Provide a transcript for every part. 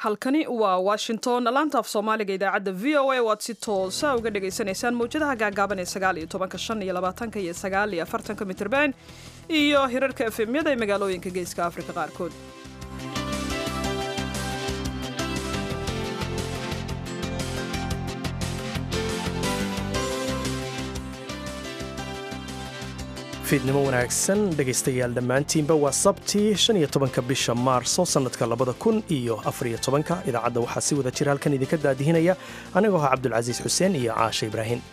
halkani waa washington laanta af soomaaliga idaacadda v o a waad si toosa uga dhagaysanaysaan mawjadaha gaagaaban ee sagaal iyo tobanka shan iyo labaatanka iyo sagaal iyo afartanka mitrban iyo hirarka efemyada ee magaalooyinka geeska afrika qaarkood fiidnimo wanaagsan dhegaystayaal dhammaantiinba waa sabtii shan iyo tobanka bisha maarso sannadka labada kun iyo afariyo tobanka idaacadda waxaa si wada jira halkan idinka daadihinaya anigoo ah cabdulcasiis xuseen iyo caashe ibraahim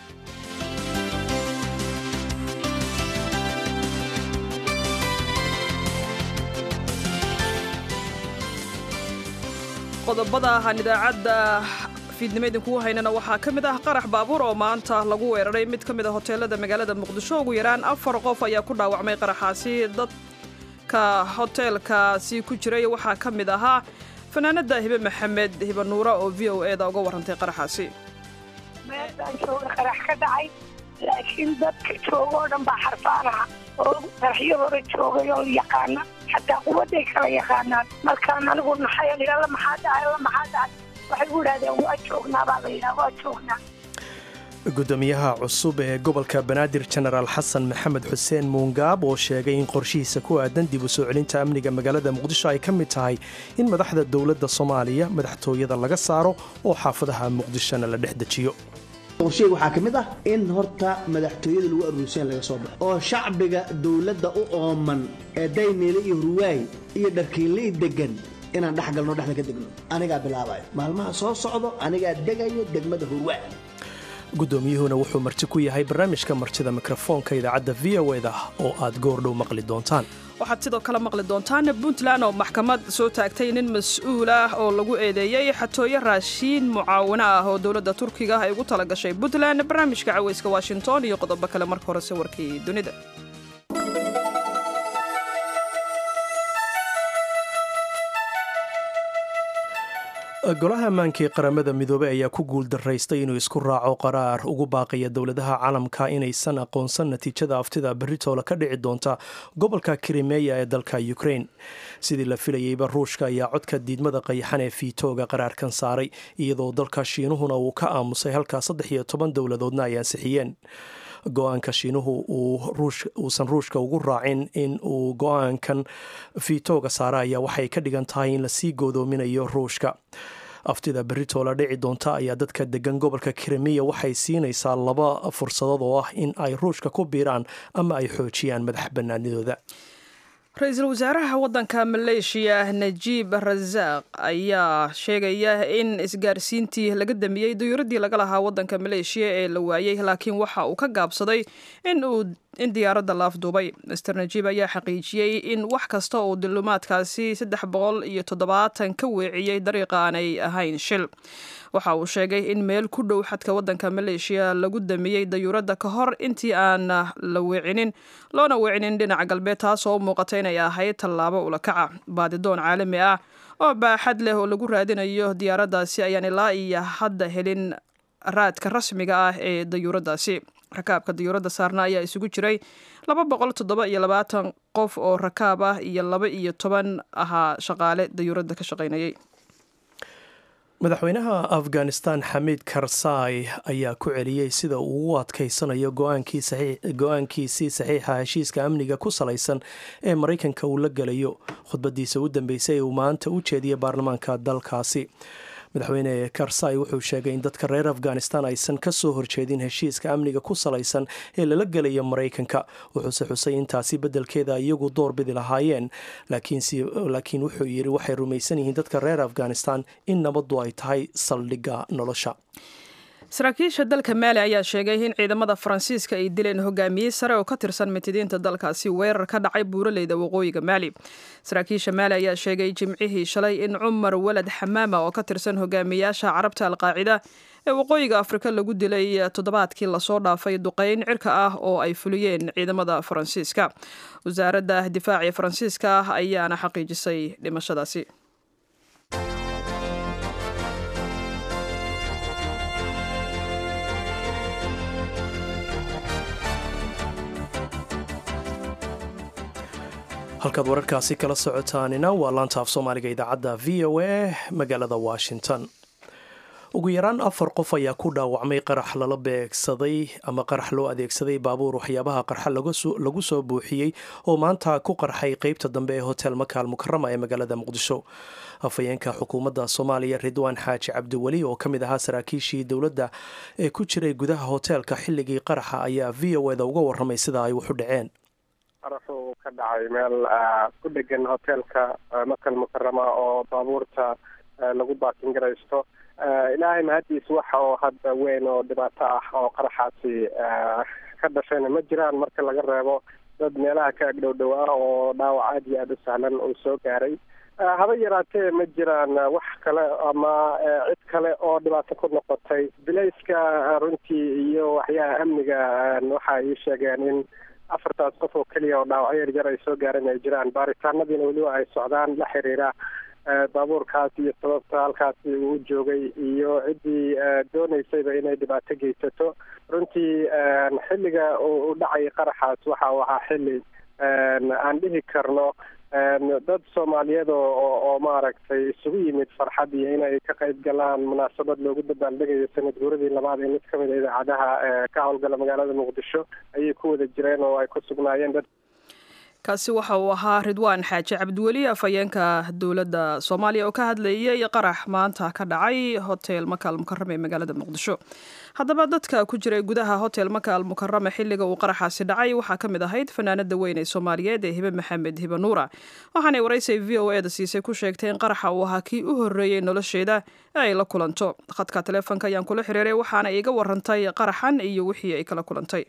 qodobada aan idaacadda fiidnimo idinkugu haynana waxaa ka mid ah qarax baabuur oo maanta lagu weeraray mid ka mid a hoteelada magaalada muqdisho ugu yaraan afar qof ayaa ku dhaawacmay qaraxaasi dadka hoteelkaasi ku jiray waxaa ka mid ahaa fanaanada hibe maxamed hibe nuura oo v o eda uga warrantay qaraxaasi meeshaan jooga qarax ka dhacay laakiin dadka jooga oo dhan baa xarfaanaha oo qaraxyo hore joogay oo yaqaana xataa quwadday kala yaqaanaan markaan anigu naxay alla maxaa dhacay alla maxaa dhacay waxay u idhahdeen waa joognaa baa la yidhaha waa joognaa gudoomiyaha cusub ee gobolka banaadir jenaraal xasan maxamed xuseen muungaab oo sheegay in qorshihiisa ku aadan dib u soo celinta amniga magaalada muqdisho ay ka mid tahay in madaxda dowladda soomaaliya madaxtooyada laga saaro oo xaafadaha muqdishona la dhex dejiyo qorsheega waxaa ka mid ah in horta madaxtooyada lagu aruursan laga soo baxo oo shacbiga dowladda u ooman ee daymeele iyo hurwaay iyo dharkiinlii degan inaan dhex galno dhexda ka degno anigaa bilaabayo maalmaha soo socdo anigaa degayo degmada hurwaa guddoomiyuhuna wuxuu marti ku yahay barnaamijka martida mikrofoonka idaacadda v o eda oo aad goordhow maqli doontaan waxaad sidoo kale maqli doontaan puntland oo maxkamad soo taagtay nin mas-uul ah oo lagu eedeeyey xatooyo raashiin mucaawino ah oo dowladda turkiga ay ugu tala gashay puntland barnaamijka caweyska washington iyo qodobo kale marka hore sawirkii dunida golaha ammaankii qaramada midoobey ayaa ku guuldaraystay inuu isku raaco qaraar ugu baaqaya dowladaha caalamka inaysan aqoonsan natiijada aftida berritoola ka dhici doonta gobolka krimeya ee dalka ukrain sidii la filayeyba ruushka ayaa codka diidmada qayaxan ee fiitooga qaraarkan saaray iyadoo dalka shiinuhuna uu ka aamusay halkaa saddex iyo toban dowladoodna ay ansixiyeen go-aanka shiinuhu uusan ruushka ugu raacin in uu go-aankan fiitooga saara ayaa waxay ka dhigan tahay in lasii goodoominayo ruushka aftida berritoola dhici doonta ayaa dadka degan gobolka krimiya waxay siinaysaa laba fursadood oo ah in ay ruushka ku biiraan ama ay xoojiyaan madax bannaanidooda ra-iisul wasaaraha waddanka maleeshiya najiib rasaaq ayaa sheegaya in isgaarsiintii laga damiyey dayuuradii laga lahaa waddanka maleeshiya ee la waayey laakiin waxa uu ka gaabsaday in diyaaradda laafduubay master najiib ayaa xaqiijiyey in wax kasta oo dilumaadkaasi saddex boqol iyo toddobaatan ka weeciyey dariiqa aanay ahayn shil waxa uu sheegay in meel ku dhow xadka waddanka maleeshiya lagu damiyey dayuuradda ka hor intii aan la weecinin loona weecinin dhinaca galbeed taasoo u muuqata inay ahayd tallaabo ulakaca baadidoon caalami ah oo baaxad leh oo lagu raadinayo diyaaraddaasi ayaan ilaa iyo hadda helin raadka rasmiga ah ee dayuuraddaasi rakaabka dayuuradda saarna ayaa isugu jiray laba boqol toddoba iyo labaatan qof oo rakaab ah iyo laba iyo toban ahaa shaqaale dayuuradda ka shaqaynayay madaxweynaha afghanistan xamiid karsaay ayaa ku celiyey sida uu ugu adkaysanayo go-aankiisii saxiixa heshiiska amniga ku salaysan ee maraykanka uu la gelayo khudbadiisa u dambeysay ee uu maanta u jeediyey baarlamaanka dalkaasi madaxweyne karsai wuxuu sheegay in dadka reer afghanistan aysan ka soo horjeedin heshiiska amniga ku salaysan ee lala gelaya maraykanka wuxuuse xusay intaasi beddelkeeda iyagu door bidi lahaayeen laakiin wuxuu yidhi waxay rumaysan yihiin dadka reer afghanistan in nabaddu ay tahay saldhigga nolosha saraakiisha dalka maali ayaa sheegay in ciidamada faransiiska ay dileen hogaamiye sare oo ka tirsan mitidiinta dalkaasi weerar ka dhacay buuraleyda waqooyiga maali saraakiisha maali ayaa sheegay jimcihii shalay in cumar walad xamaama oo ka tirsan hogaamiyaasha carabta alqaacida ee waqooyiga afrika lagu dilay toddobaadkii lasoo dhaafay duqeyn cirka ah oo ay fuliyeen ciidamada faransiiska wasaaradda difaaca ee faransiiska ah ayaana xaqiijisay dhimashadaasi halkaad wararkaasi kala socotaanina waa laanta af soomaaliga idaacadda v o a magaalada washington ugu yaraan afar qof ayaa ku dhaawacmay qarax lala beegsaday ama qarax loo adeegsaday baabuur waxyaabaha qarxa lagu soo buuxiyey oo maanta ku qarxay qeybta dambe ee hotel makaal mukarama ee magaalada muqdisho afhayeenka xukuumadda soomaaliya ridwaan xaaji cabdiweli oo ka mid ahaa saraakiishii dowladda ee ku jiray gudaha hoteelka xilligii qaraxa ayaa v o eda uga waramay sida ay waxu dhaceen qaraxu ka dhacay meel ku dhegan hoteelka makal mukarama oo baabuurta lagu baakin garaysto ilaahay mahadiis waxa oo hadda weyn oo dhibaato ah oo qaraxaasi ka dhashayna ma jiraan marka laga reebo dad meelaha ka agdhowdhowaa oo dhaawac aad iyo aada u sahlan uu soo gaaray haba yaraatee ma jiraan wax kale ama cid kale oo dhibaato ku noqotay bilayska runtii iyo waxyaha amniga waxa ay sheegeen in afartaas qof oo keliya oo dhaawacyo yaryar ay soo gaareen ay jiraan baaritaanadiina weliba ay socdaan la xiriira baabuurkaas iyo sababta halkaasi uu joogay iyo ciddii doonaysayba inay dhibaato geysato runtii xilliga uu dhacay qaraxaas waxa uu ahaa xilli aan dhihi karno dad soomaaliyeed oo oo maaragtay isugu yimid farxad iyo inay ka qayb galaan munaasabad loogu dabaaldegayo sanad guuradii labaad ee mid ka mid a idaacadaha ka howlgala magaalada muqdisho ayay ku wada jireen oo ay ku sugnaayeen dad kaasi waxa uu ahaa ridwaan xaaji cabdiweli afhayeenka dowladda soomaaliya oo ka hadlayay qarax maanta ka dhacay hotel makaal mukarame ee magaalada muqdisho haddaba dadka ku jiray gudaha hotel makaal mukarame xilliga uu qaraxaasi dhacay waxaa ka mid ahayd fanaanada weyn ee soomaaliyeed ee hibe maxamed hibe nuura waxaanay waraysay v o eda siisay ku sheegtay in qaraxa uu ahaa kii u horreeyey nolosheeda ee ay la kulanto khadka taleefonka ayaan kula xiriiray waxaana iga warantay qaraxan iyo wixii ay kala kulantay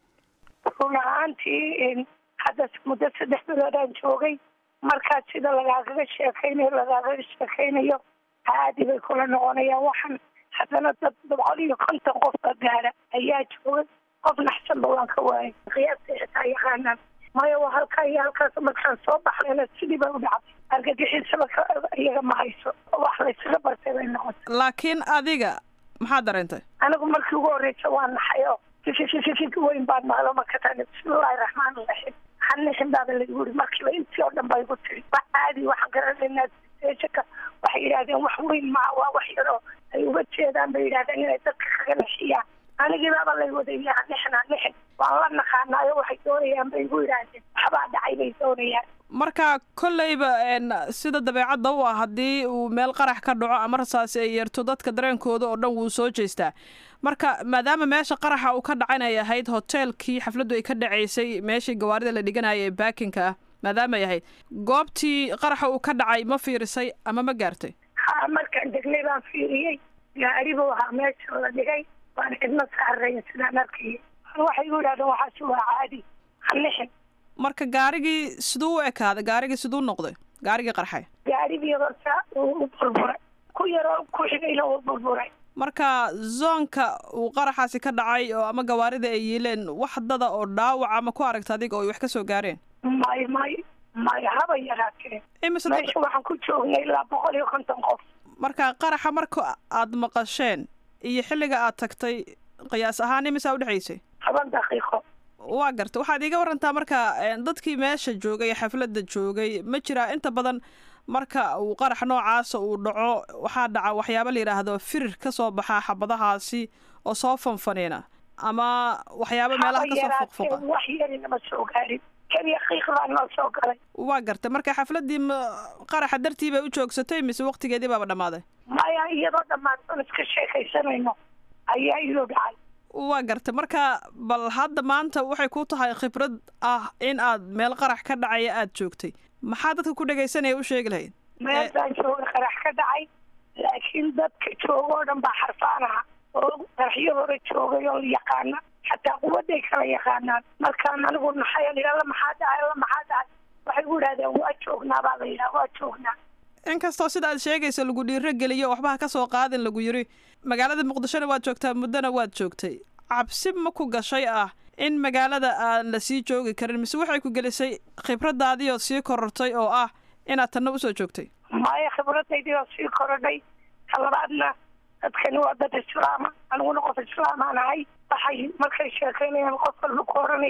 hadda muddo saddex biloodaan joogay markaas sida lagaagaga sheekaynayo lagaagaga sheekaynayo caadi bay kula noqonayaan waxaan haddana dad boqol iyo konton qofka gaara ayaa joogay qof naxsanba waan ka waayay qiyaasta xitaa yaqaanaan maya waa halkaa iyo halkaas markaan soo baxnayna sidii bay u dhacday argagixisaba iyaga ma hayso wax laysaga bartay bay noqotay laakiin adiga maxaad dareentay anigu markii ugu horreysa waa naxay oo fikifik weyn baan maqlo marka tani bismillahi raxmaan raxiim hanixin baaba lagu yiri markiiba intii oo dhan ba igu tiri wax caadi waxaan garanaynaa sejaka waxay yidhahdeen wax weyn maa waa wax yaroo ay uga jeedaan bay yidhahdeen inay dadka kaga nixiyaan anigii baaba lay wadaya hanixin hanixin waan la naqaanaayo waxay doonayaan bay igu yidhaahdeen waxbaa dhacay bay doonayaan marka kolleyba sida dabeecadda u ah haddii uu meel qarax ka dhaco ama rasaasi ay yeerto dadka dareenkooda oo dhan wuu soo jeestaa marka maadaama meesha qaraxa uu ka dhacan ay ahayd hoteelkii xafladdu ay ka dhacaysay meeshii gawaarida la dhiganaya ee baakinka ah maadaama ay ahayd goobtii qaraxa uu ka dhacay ma fiirisay ama ma gaartay ha markaan degnay baan fiiriyey gaari buu ahaa meesha la dhigay waan cidna saarayn sidaan arkayay waxay igu yidhahdeen waxaasi waa caadi hanixin marka gaarigii siduu u ekaaday gaarigii siduu noqday gaarigii qarxay gaarigii horta uu u burburay ku yaroo ku xigayna uu burburay marka zoonka uu qaraxaasi ka dhacay oo ama gawaarida ay yiileen wax dada oo dhaawaca ma ku aragta adiga oo ay wax ka soo gaareen may may may haba yaraatee meesha waxaan ku joognay ilaa boqol iyo konton qof marka qaraxa marka aad maqasheen iyo xilliga aad tagtay qiyaas ahaan imisaa udhexaysay toban daqiiqo waa garta waxaad iiga warantaa marka dadkii meesha joogay xafladda joogay ma jiraa inta badan marka uu qarax noocaasa uu dhaco waxaa dhaca waxyaaba la yidhaahdo firir ka soo baxaa xabadahaasi oo soo fanfaniina ama waxyaaba meelaha kasoo fuqfuqa wax yarinama soo gaarin keliya qiiq baa noo soo galay waa garta marka xafladdii qaraxa dartii bay u joogsatay mise waqtigeedii baaba dhammaaday maya iyadoo dhammaadsan iska sheekaysanayno ayaa iyuu dhacay waa garta marka bal hadda maanta waxay ku tahay khibrad ah in aad meel qarax ka dhacaya aada joogtay maxaa dadka ku dhegaysanaya u sheegi lahayd meeshaan jooga qarax ka dhacay laakiin dadka jooga oo dhan baa xarfaanaha oo qaraxyo hore joogay oo yaqaana xataa quwaday kala yaqaanaan markaan anigu naxay alla maxaa dhacay alla maxaa dhacay waxay gu idhahdeen waa joognaa baa la yidhaha waa joognaa inkastoo sida aad sheegaysa lagu dhiiro geliyo waxbaha ka soo qaadin lagu yiri magaalada muqdishona waad joogtaa muddona waad joogtay cabsi ma ku gashay ah in magaalada aan la sii joogi karin mise waxay ku gelisay khibradaadiioo sii korortay oo ah inaad tanna usoo joogtay maya khibradaydii oo sii korodhay talabaadna dadkani waa dad islaama aniguna qof islaamaan ahay waxay markay sheekaynayaan qof walba ku oranaya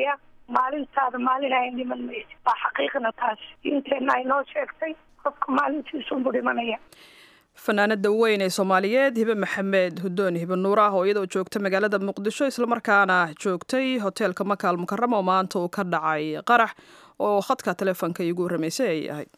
maalintaada maalin ayn dhiman maysa waa xaqiiqna taas diinteenna ay noo sheegtay qofka maalintiisunbu dhimanaya fanaanada weyn ee soomaaliyeed hibe maxamed hudoon hibe nuur ah oo iyadoo joogta magaalada muqdisho islamarkaana joogtay hoteelka makaal mukarama oo maanta uu ka dhacay qarax oo khadka taleefonka iigu warramaysay ay ahayd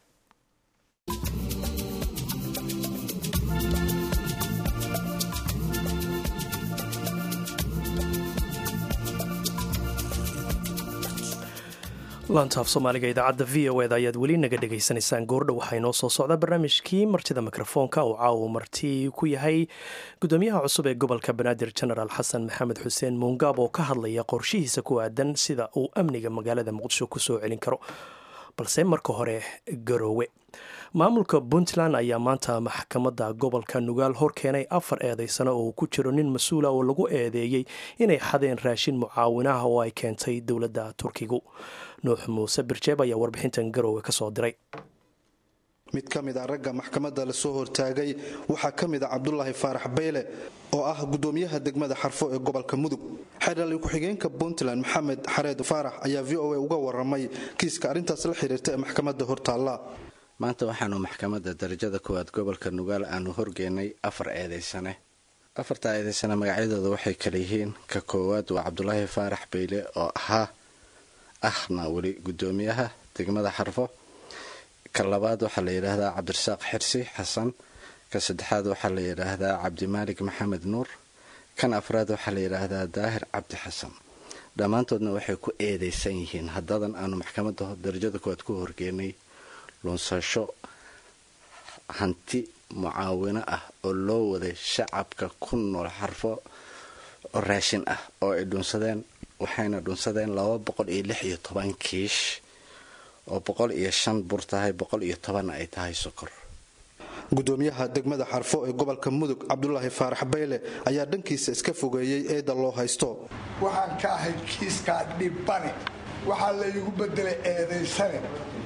laantaaf soomaaliga idaacadda v o eda ayaad weli naga dhegaysanaysaan goordha waxaa inoo soo socda barnaamijkii martida mikrofoonka uu caawa marti ku yahay gudoomiyaha cusub ee gobolka banaadir genaraal xasan maxamed xuseen muungaab oo ka hadlaya qorshihiisa ku aadan sida uu amniga magaalada muqdisho kusoo celin karo balse marka hore garoowe maamulka puntland ayaa maanta maxkamadda gobolka nugaal hor keenay afar eedaysano oo ku jiro nin mas-uula oo lagu eedeeyey inay xadeen raashin mucaawinaha oo ay keentay dowladda turkigu nuux muuse birjeeb ayaa warbixintan garoowe ka soo diray mid ka mid a ragga maxkamadda lasoo hortaagay waxaa ka mid a cabdulaahi faarax bayle oo ah gudoomiyaha degmada xarfo ee gobolka mudug xeerdhali ku-xigeenka puntland maxamed xareed faarax ayaa v o a uga waramay kiiska arrintaas la xiriirta ee maxkamadda hortaalla maanta waxaanu maxkamadda darajada koowaad gobolka nugaal aanu horgeynay afar eedaysane afartaa eedaysane magacyadooda waxay kala yihiin ka koowaad waa cabdulaahi faarax bayle oo ahaa ahna weli gudoomiyaha degmada xarfo ka labaad waxaa la yidhaahdaa cabdirasaaq xirsi xasan ka saddexaad waxaa la yidhaahdaa cabdimaalig maxamed nuur kan afraad waxaa la yidhaahdaa daahir cabdi xasan dhammaantoodna waxay ku eedaysan yihiin haddadan aanu maxkamadda darajada koowaad ku horgeenay lunsasho hanti mucaawino ah oo loo waday shacabka ku nool xarfo oo raashin ah oo ay dhunsadeen waxayna dhunsadeen laba boqol iyo lix iyo toban kiish oo boqol iyo shan bur tahay boqol iyo tobanna ay tahay sokor gudoomiyaha degmada xarfo ee gobolka mudug cabdulaahi faarax bayle ayaa dhankiisa iska fogeeyey eeda loo haysto waxaan ka ahay kiiskaa dhibane waxaa laygu bedelay eedaysane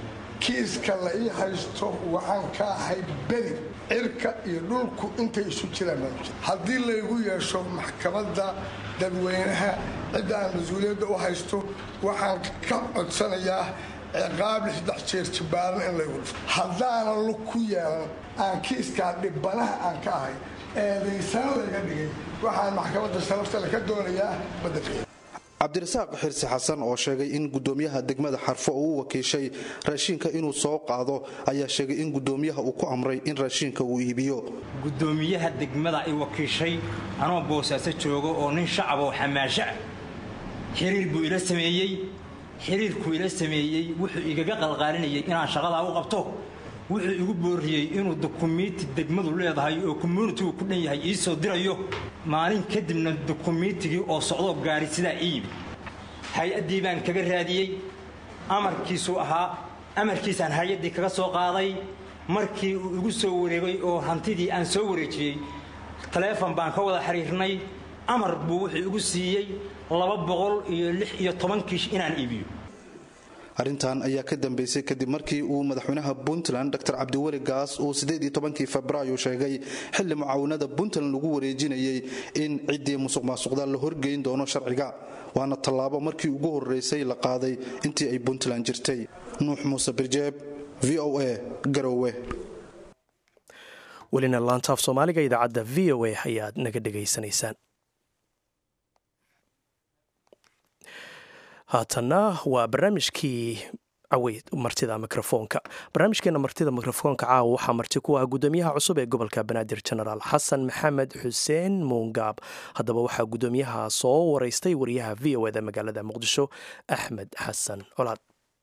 kiiska la ii haysto waxaan ka ahay beri cirka iyo dhulku intay isu jiraan haddii laygu yeesho maxkamadda dadweynaha cidda aan mas-uuliyadda u haysto waxaan ka codsanayaa ciqaab lixdex jeer jibaaran in laygu dhifto haddaana lug ku yeelan aan kiiskaa dhibanaha aan ka ahay eedaysana layga dhigay waxaan maxkamadda sharafta ka doonayaa badelkeeda cabdirasaaq xirsi xasan oo sheegay in gudoomiyaha degmada xarfo uu u wakiishay raashiinka inuu soo qaado ayaa sheegay in gudoomiyaha uu ku amray in raashiinka uu iibiyo gudoomiyaha degmada ay wakiishay anoo boosaaso joogo oo nin shacab oo xamaasho ah xiriir buu ila sameeyey xiriirkuu ila sameeyey wuxuu igaga qalqaalinayay inaan shaqadaa u qabto wuxuu igu booriyey inuu dukumiiti degmadu leedahay oo commuunitigu ku dhan yahay ii soo dirayo maalin kadibna dukumiitigii oo socdoo gaari sidaa ii yimi hay-addii baan kaga raadiyey amarkiisuu ahaa amarkiisaan hay-addii kaga soo qaaday markii uu igu soo wareegay oo hantidii aan soo wareejiyey taleefon baan ka wada xiriirnay amar buu wuxuu igu siiyey laba boqol iyo lix iyo toban kiish inaan iibiyo arrintan ayaa ka dambeysay kadib markii uu madaxweynaha puntland dr cabdiweli gaas uu kii febraayo sheegay xilli mucaawinada puntland lagu wareejinayay in ciddii musuq maasuqda la horgeyn doono sharciga waana tallaabo markii ugu horeysay la qaaday intii ay puntland jirtay nuux muuse birjeeb v o a garowe welina laantaaf soomaaliga idaacadda v o a ayaad naga dhegaysanaysaan haatanna waa barnaamijkii caweyd martida mikrofoonka barnaamijkeena martida mikrofoonka caawa waxaa marti ku ah gudoomiyaha cusub ee gobolka banaadir genaraal xasan maxamed xuseen muungaab haddaba waxaa gudoomiyaha soo wareystay wariyaha v o eda magaalada muqdisho axmed xasan colaad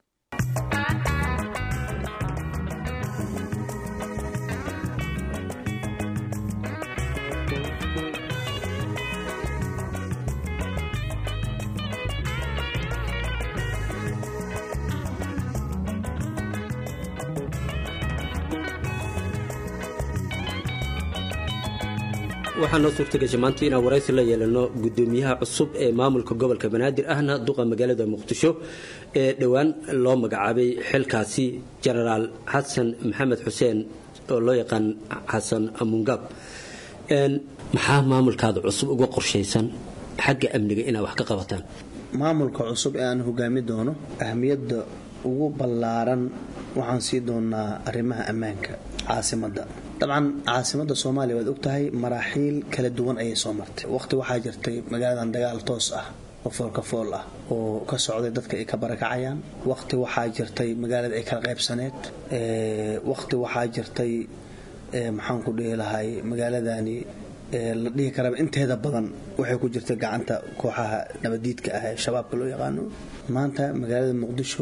waxaa noo suurtagashay maanta inaan waraysi la yeelano gudoomiyaha cusub ee maamulka gobolka banaadir ahna duqa magaalada muqdisho ee dhowaan loo magacaabay xilkaasi jenaraal xasan maxamed xuseen oo loo yaqaan xasan mungaab maxaa maamulkaada cusub uga qorshaysan xagga amniga inaad wax ka qabataan maamulka cusub ee aan hogaami doono ahmiyadda ugu ballaaran waxaan sii doonaa arrimaha ammaanka caasimadda dabcan caasimadda soomaaliya waad ogtahay maraaxiil kala duwan ayay soo martay waqti waxaa jirtay magaaladan dagaal toos ah oo foolka fool ah oo ka socday dadka ay ka barakacayaan waqti waxaa jirtay magaalada ay kala qaybsaneed waqti waxaa jirtay maxaan ku dhihi lahay magaaladani la dhihi karaba inteeda badan waxay ku jirtay gacanta kooxaha nabadiidka ah ee shabaabka loo yaqaano maanta magaalada muqdisho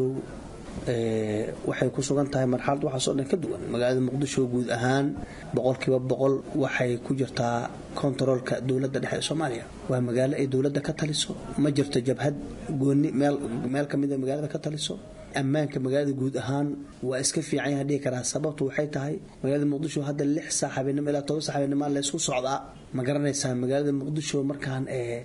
waxay ku sugan tahay marxalad waxaasoo dhan ka duwan magaalada muqdisho guud ahaan boqolkiiba boqol waxay ku jirtaa kontaroolka dowladda dhexe ee soomaaliya waa magaalo ay dowladda ka taliso ma jirto jabhad gooni meel ka mida magaalada ka taliso ammaanka magaalada guud ahaan waa iska fiican yaha dhihi karaa sababtu waxay tahay magaalada muqdisho hadda lix saac habeenimo ilaa toban saac habeenimo laysku socdaa ma garanaysaa magaalada muqdisho markaan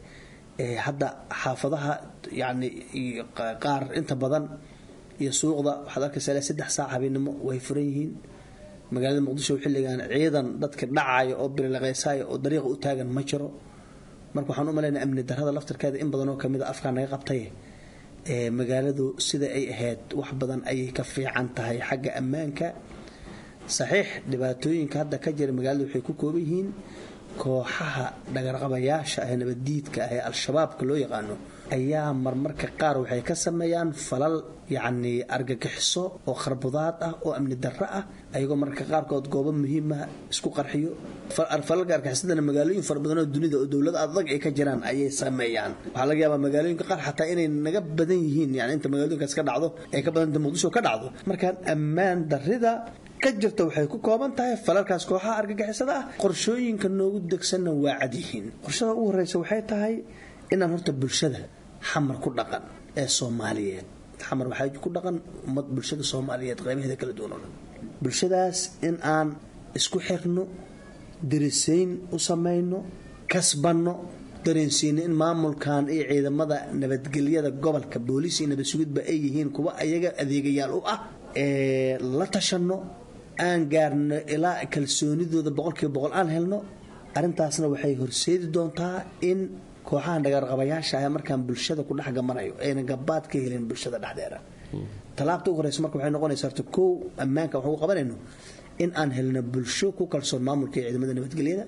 hadda xaafadaha yacni qaar inta badan iyo suuqda waxaad arkaysaa ilaa saddex saac habeenimo way furan yihiin magaalada muqdisho xilligan ciidan dadka dhacaya oo birilaqaysaya oo dariiqa u taagan ma jiro marka waxaan u malaynaa amni darrada laftarkeeda in badanoo kamid a afkaa naga qabtay magaaladu sida ay ahayd wax badan ayay ka fiican tahay xagga ammaanka saxiix dhibaatooyinka hadda ka jira magaalada waxay ku kooban yihiin kooxaha dhagarqabayaasha ah ee nabaddiidka ah ee al-shabaabka loo yaqaano ayaa marmarka qaar waxay ka sameeyaan falal yacni argagixiso oo kharbudaad ah oo amni darro ah ayagoo mararka qaarkood goobo muhiima isku qarxiyo falalka argaxisadana magaalooyin fara badan oo dunida oo dowlad adag ay ka jiraan ayay sameeyaan waxaa laga yaabaa magaalooyinka qaar xataa inay naga badan yihiin yani inta magaalooyinkaas ka dhacdo ay ka badanta muqdisho ka dhacdo markaan ammaan darrida ka jirta waxay ku kooban tahay falalkaas kooxaha argagixisada ah qorshooyinka noogu degsanna waa cad yihiin qorshada ugu horreysa waxay tahay inaan horta bulshada xamar ku dhaqan ee soomaaliyeed xamar waxaa ku dhaqan ummad bulshada soomaaliyeed qaybaheeda kala duwan oo dhan bulshadaas in aan isku xirno darisayn u samayno kasbanno dareensiino in maamulkan iyo ciidamada nabadgelyada gobolka booliis iyo nabad sugidba ay yihiin kuwa ayaga adeegayaal u ah ee la tashanno aan gaarno ilaa kalsoonidooda boqolkiiba boqol aan helno arrintaasna waxay horseedi doontaa in kooxahan dhagaarqabayaasha ah markaan bulshada ku dhex gamanayo ayna gabaad ka helin bulshada dhexdeeda talaabta ugu horeysa marka waxay noqonaysa horta kow ammaanka waxaan ku qabanayno in aan helno bulsho ku kalsoon maamulka iyo ciidamada nabadgelyada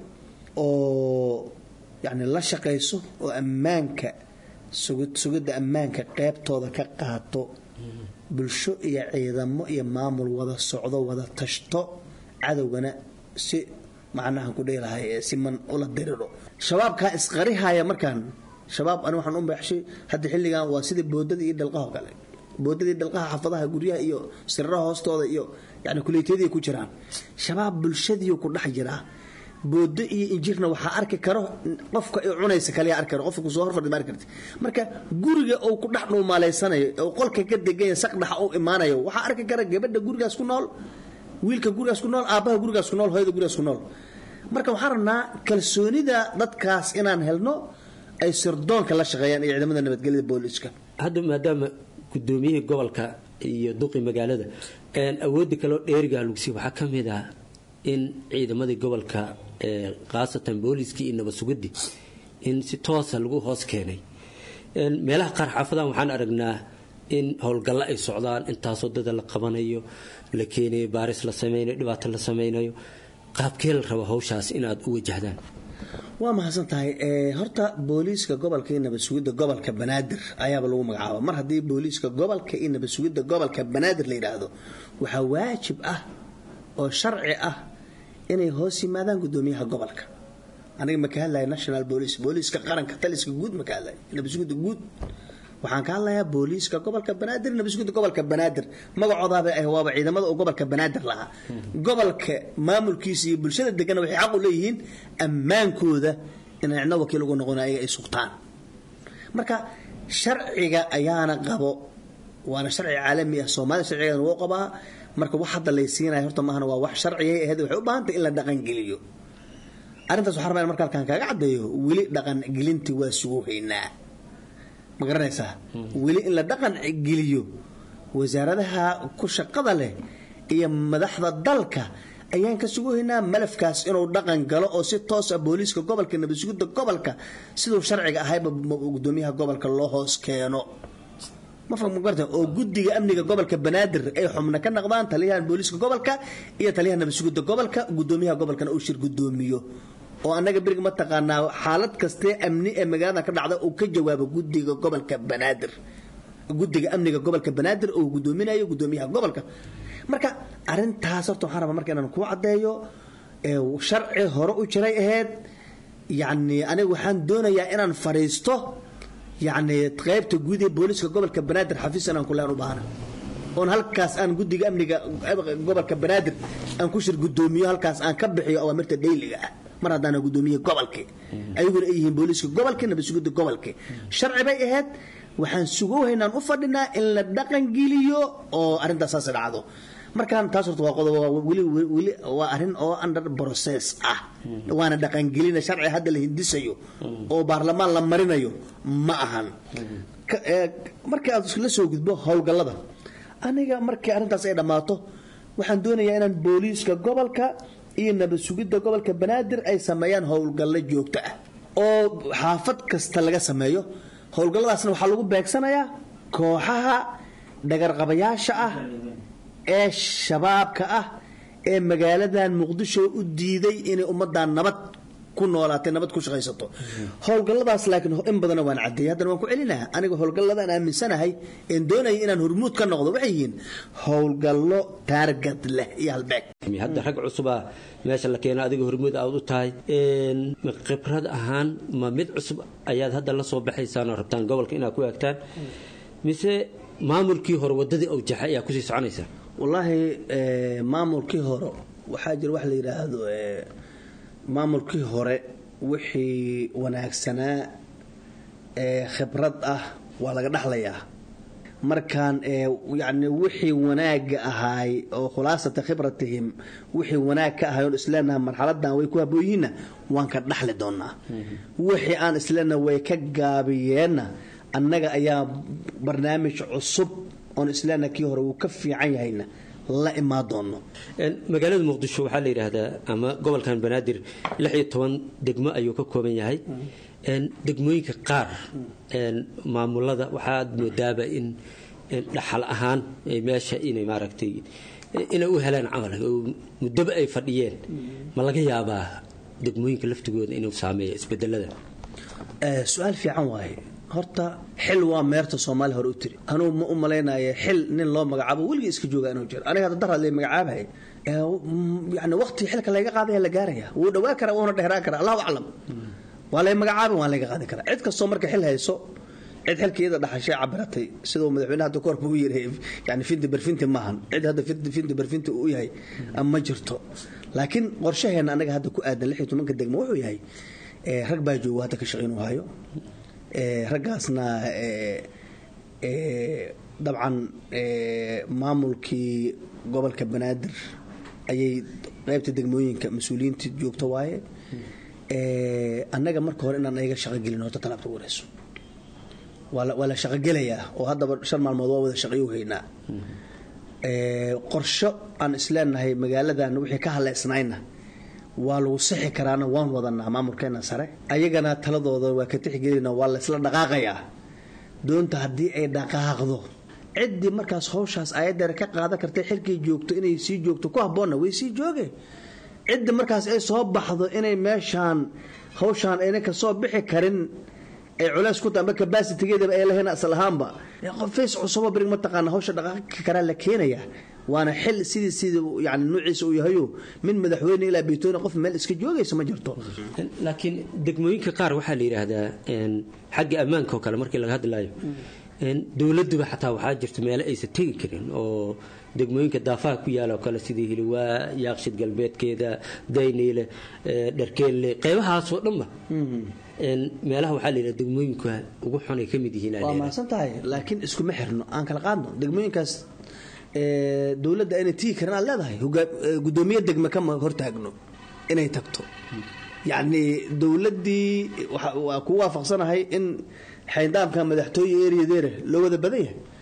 oo yacni la shaqayso oo ammaanka sugidda ammaanka qeybtooda ka qaato bulsho iyo ciidamo iyo maamul wada socdo wada tashto cadowgana si macnaha ku dhihi lahay si man ula diriro shabaabkaa isqarihaya markaan shabaab ani waxaan u beexshay hadda xilligan waa sidii boodada iyo dhalqaha kale boodada iyo dhalqaha xafadaha guryaha iyo siraraha hoostooda iyo yani kuleytiyadii ku jiraan shabaab bulshadiiu ku dhex jiraa boodo iyo injirna waxaa arki karo qofka i cunaysa kaliya arki karo qofka kusoo horfadhi ma arki karti marka guriga uu ku dhex dhuumaaleysanayo oo qolka ka deganya saqdhaxa uu imaanayo waxaa arki kara gabadha gurigaas ku nool wiilka gurigaas ku nool aabbaha gurigaas ku nool hooyada gurigaas ku nool marka waxaan rabnaa kalsoonida dadkaas inaan helno ay sirdoonka la shaqeeyaan iyo ciidamada nabadgelyada booliiska hadda maadaama gudoomiyihii gobolka iyo duqi magaalada awoodda kaloo dheerigaa lugsi waxaa ka mid ah in ciidamadii gobolka khaasatan booliiskii iyo nabad sugidii in si toosa lagu hoos keenay meelaha qaar xaafadan waxaan aragnaa in howlgallo ay socdaan intaasoo dada la qabanayo la keenayo baaris la samaynayo dhibaato la samaynayo qaabkee la rabo hawshaas inaad u wajahdaan waa mahadsan tahay horta booliiska gobolka iyo nabad sugidda gobolka banaadir ayaaba lagu magacaaba mar haddii booliiska gobolka iyo nabad sugidda gobolka banaadir la yidhaahdo waxaa waajib ah oo sharci ah inay hoos yimaadaan gudoomiyaha gobolka aniga ma ka hadlaya national police booliiska qaranka taliska guud ma ka hadlaya nabad sugidda guud waxaan ka hadlayaa booliiska gobolka banaadir nabad sugidda gobolka banaadir magacoodaaba ah waaba ciidamada oo gobolka banaadir lahaa gobolka maamulkiisa iyo bulshada degana waxay xaq u leeyihiin ammaankooda inay cidno wakiil ugu noqon ayaga ay sugtaan marka sharciga ayaana qabo waana sharci caalami ah soomaalida sharcigeedana wuu qabaa marka wax hadda laysiinaya horta maahana waa wax sharciyay ahayd waxay u baahantahay in la dhaqangeliyo arrintaas waxaa rabaa in marka halkaan kaaga caddeeyo weli dhaqangelintii waa sugu haynaa ma garanaysaa weli in la dhaqan geliyo wasaaradaha ku shaqada leh iyo madaxda dalka ayaan ka suguhaynaa malafkaas inuu dhaqan galo oo si toosa booliiska gobolka nabadsugidda gobolka siduu sharciga ahayba gudoomiyaha gobolka loo hoos keeno magarta oo guddiga amniga gobolka banaadir ay xubno ka noqdaan taliyahan booliiska gobolka iyo taliyaha nabadsugidda gobolka gudoomiyaha gobolkana uu shir gudoomiyo oo annaga beriga mataqaanaa xaalad kastee amni ee magaalada ka dhacda uu ka jawaabo guddiga gobolka banaadir guddiga amniga gobolka banaadir oo gudoominayo gudoomiyaha gobolka marka arintaas horta waxaan rabaa marka inaan kuu caddeeyo sharci hore u jiray ahayd yacni aniga waxaan doonayaa inaan fadhiisto yacni qaybta guud ee booliiska gobolka banaadir xafiis inaan kuleen u baahna oon halkaas aan guddiga amniga gobolka banaadir aan ku shir gudoomiyo halkaas aan ka bixiyo awaamirta dhayliga ah mar haddaana gudoomiye gobolkii ayaguna ay yihiin booliiska gobolka nabadsugidda gobolkii sharci bay ahayd waxaan sugowhaynaan u fadhinaa in la dhaqangeliyo oo arrintaas saas dhacdo markaan taas horta waa qodob weli weli waa arrin oo under process ah waana dhaqangelina sharci hadda la hindisayo oo baarlamaan la marinayo ma ahan markii aad la soo gudbo howlgallada aniga markii arrintaas ay dhammaato waxaan doonayaa inaan booliiska gobolka iyo nabad sugidda gobolka banaadir ay sameeyaan howlgallo joogto ah oo xaafad kasta laga sameeyo howlgalladaasna waxaa lagu beegsanayaa kooxaha dhagarqabayaasha ah ee shabaabka ah ee magaaladan muqdisho u diiday inay ummadan nabad ku noolaatay nabad ku shaqaysato howlgalladaas laakiin in badana waan cadeeyay haddana waan ku celinaha aniga howlgalladaan aaminsanahay een doonaya inaan hormuud ka noqdo waxay yihiin howlgallo taargad leh iyo halbeeg hadda rag cusuba meesha la keena adiga hormuud aad u tahay khibrad ahaan ma mid cusub ayaad hadda la soo baxaysaan oo rabtaan gobolka inaad ku eegtaan mise maamulkii hore wadadii awjaxa ayaa kusii soconaysaa wallaahi maamulkii hore waxaa jira wax la yidhaahdo maamulkii hore wixii wanaagsanaa ee khibrad ah waa laga dhaxlayaa markaan yani wixii wanaaga ahaay oo khulaasata khibratihim wixii wanaag ka ahay oon isleenaha marxaladan way ku habooyihiinna waan ka dhaxli doonaa wixii aan isleenaha way ka gaabiyeenna annaga ayaa barnaamij cusub oon isleenaha kii hore wuu ka fiican yahayna la imaan doono magaalada muqdisho waxaa la yidhaahdaa ama gobolkan banaadir lix iyo toban degmo ayuu ka kooban yahay degmooyinka qaar maamulada waxaad moodaaba in dhaxal ahaan meesha inay maaragtay inay u helaan camal oo muddaba ay fadhiyeen ma laga yaabaa degmooyinka laftigooda inuu saameeyo isbedelada su-aal fiican waaye horta xil waa meerta soomaaliya hore u tiri anuu ma u malaynaya xil nin loo magacaabo weligii iska jooga inuu jiro aniga hadda daraad lay magacaabay yani waqti xilka layga qaadaya la gaaraya wuu dhawaa kara wuuna dheeraan kara allahu aclam waa lay magacaabin waa layga qaadi karaa cid kastoo marka xil hayso cid xilkeeda dhaxashay cabiratay siduu madaxweyne hadda koorba u yiri yani finti barfinti maahan cid hadda finti barfinti u yahay ma jirto laakiin qorshaheena anaga hadda ku aadan lix iyo tobanka degmo wuxuu yahay rag baa joogo hadda ka shaqayn u hayo raggaasna dabcan maamulkii gobolka banaadir ayay qaybta degmooyinka mas-uuliyiinta joogto waaye annaga marka hore inaan ayaga shaqogelin horta talaabta ugu horeyso waa la shaqogelayaa oo haddaba shan maalmood waa wada shaqayo haynaa qorsho aan isleenahay magaaladan wixii ka haleysnayna waa lagu sixi karaana waan wadanaa maamulkeena sare ayagana taladooda waa ka tixgelina waa la isla dhaqaaqayaa doonta haddii ay dhaqaaqdo ciddii markaas hawshaas ayadeer ka qaadan kartay xilkay joogto inay sii joogto ku habboonna way sii jooge cidda markaas ay soo baxdo inay meeshaan hawshaan ayna ka soo bixi karin ay culays ku tahay amba kabasitigeedaba ay lahayn asal ahaanba qofays cusubo birig mataqaana hawsha dhaqaaqi karaa la keenaya waana xil sidii sidii yani nuuciisa uu yahayo min madaxweyne ilaa beytooni qof meel iska joogaysa ma jirto laakiin degmooyinka qaar waxaa la yidhaahdaa xagga ammaanka oo kale markii laga hadlaayo dowladuba xataa waxaa jirta meelo aysan tegi karin oo degmooyinka daafaha ku yaala oo kale sidii hiliwaa yaaqshid galbeedkeeda dayniile dharkeelle qeybahaasoo dhanba meelaha waxaa la yidhaha degmooyinka ugu xun ay ka mid yihiin waa mahadsan tahay laakiin iskuma xirno aan kala qaadno degmooyinkaas dowladda inay tigi karin aad leedahay gudoomiye degme kama hortaagno inay tagto yacni dowladdii waa ku waafaqsanahay in xayndaamka madaxtooye eriyadeere loo wada badan yahay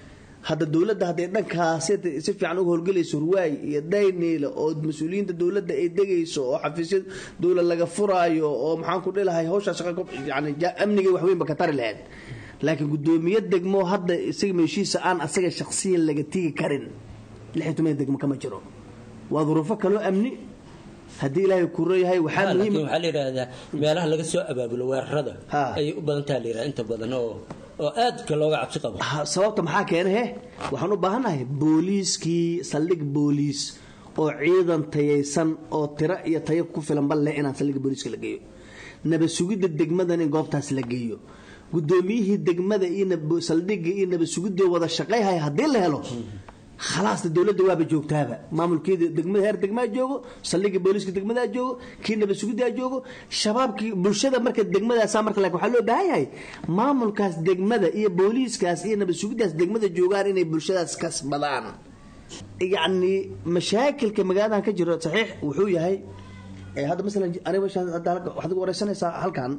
hadda dowladda hadday dhankaas si fiican uga howlgelayso ruwaay iyo dayniile oo mas-uuliyiinta dowladda ay degayso oo xafiisya dowlad laga furaayo oo maxaan ku dhilahay hawshaa shaqa yani amniga waxweynba ka tari lahayd laakiin gudoomiye degmo hadda isaga meeshiisa aan asaga shaksiyan laga tigi karin lix iyo toban degmo kama jiro waa duruufo kaloo amni haddii ilaahay kuro yahay waxaa muhiim waxaa la yidhaahdaa meelaha laga soo abaabulo weerarada ayay u badan taha la yidhaha inta badan oo oo aadka looga cabsi qabo sababta maxaa keena he waxaan u baahannahay booliiskii saldhig booliis oo ciidan tayaysan oo tiro iyo tayo ku filan bal leh inaan saldhigga booliiska la geeyo nabad sugidda degmadan in goobtaas la geeyo gudoomiyihii degmada iyo saldhigga iyo nabad sugidda wada shaqayhaya haddii la helo khalaasna dowladda waaba joogtaaba maamulkeeda degmada heer degmaa joogo saldhigga booliiska degmadaa joogo kii nabad sugiddaa joogo shabaabkii bulshada marka degmadaasa marka laakiin waxaa loo baahan yahay maamulkaas degmada iyo booliiskaas iyo nabad sugiddaas degmada joogaan inay bulshadaas kasbadaan yacni mashaakilka magaaladan ka jiro saxiix wuxuu yahay hadda masalan aniga meeshaan hadda waxaad wareysanaysaa halkan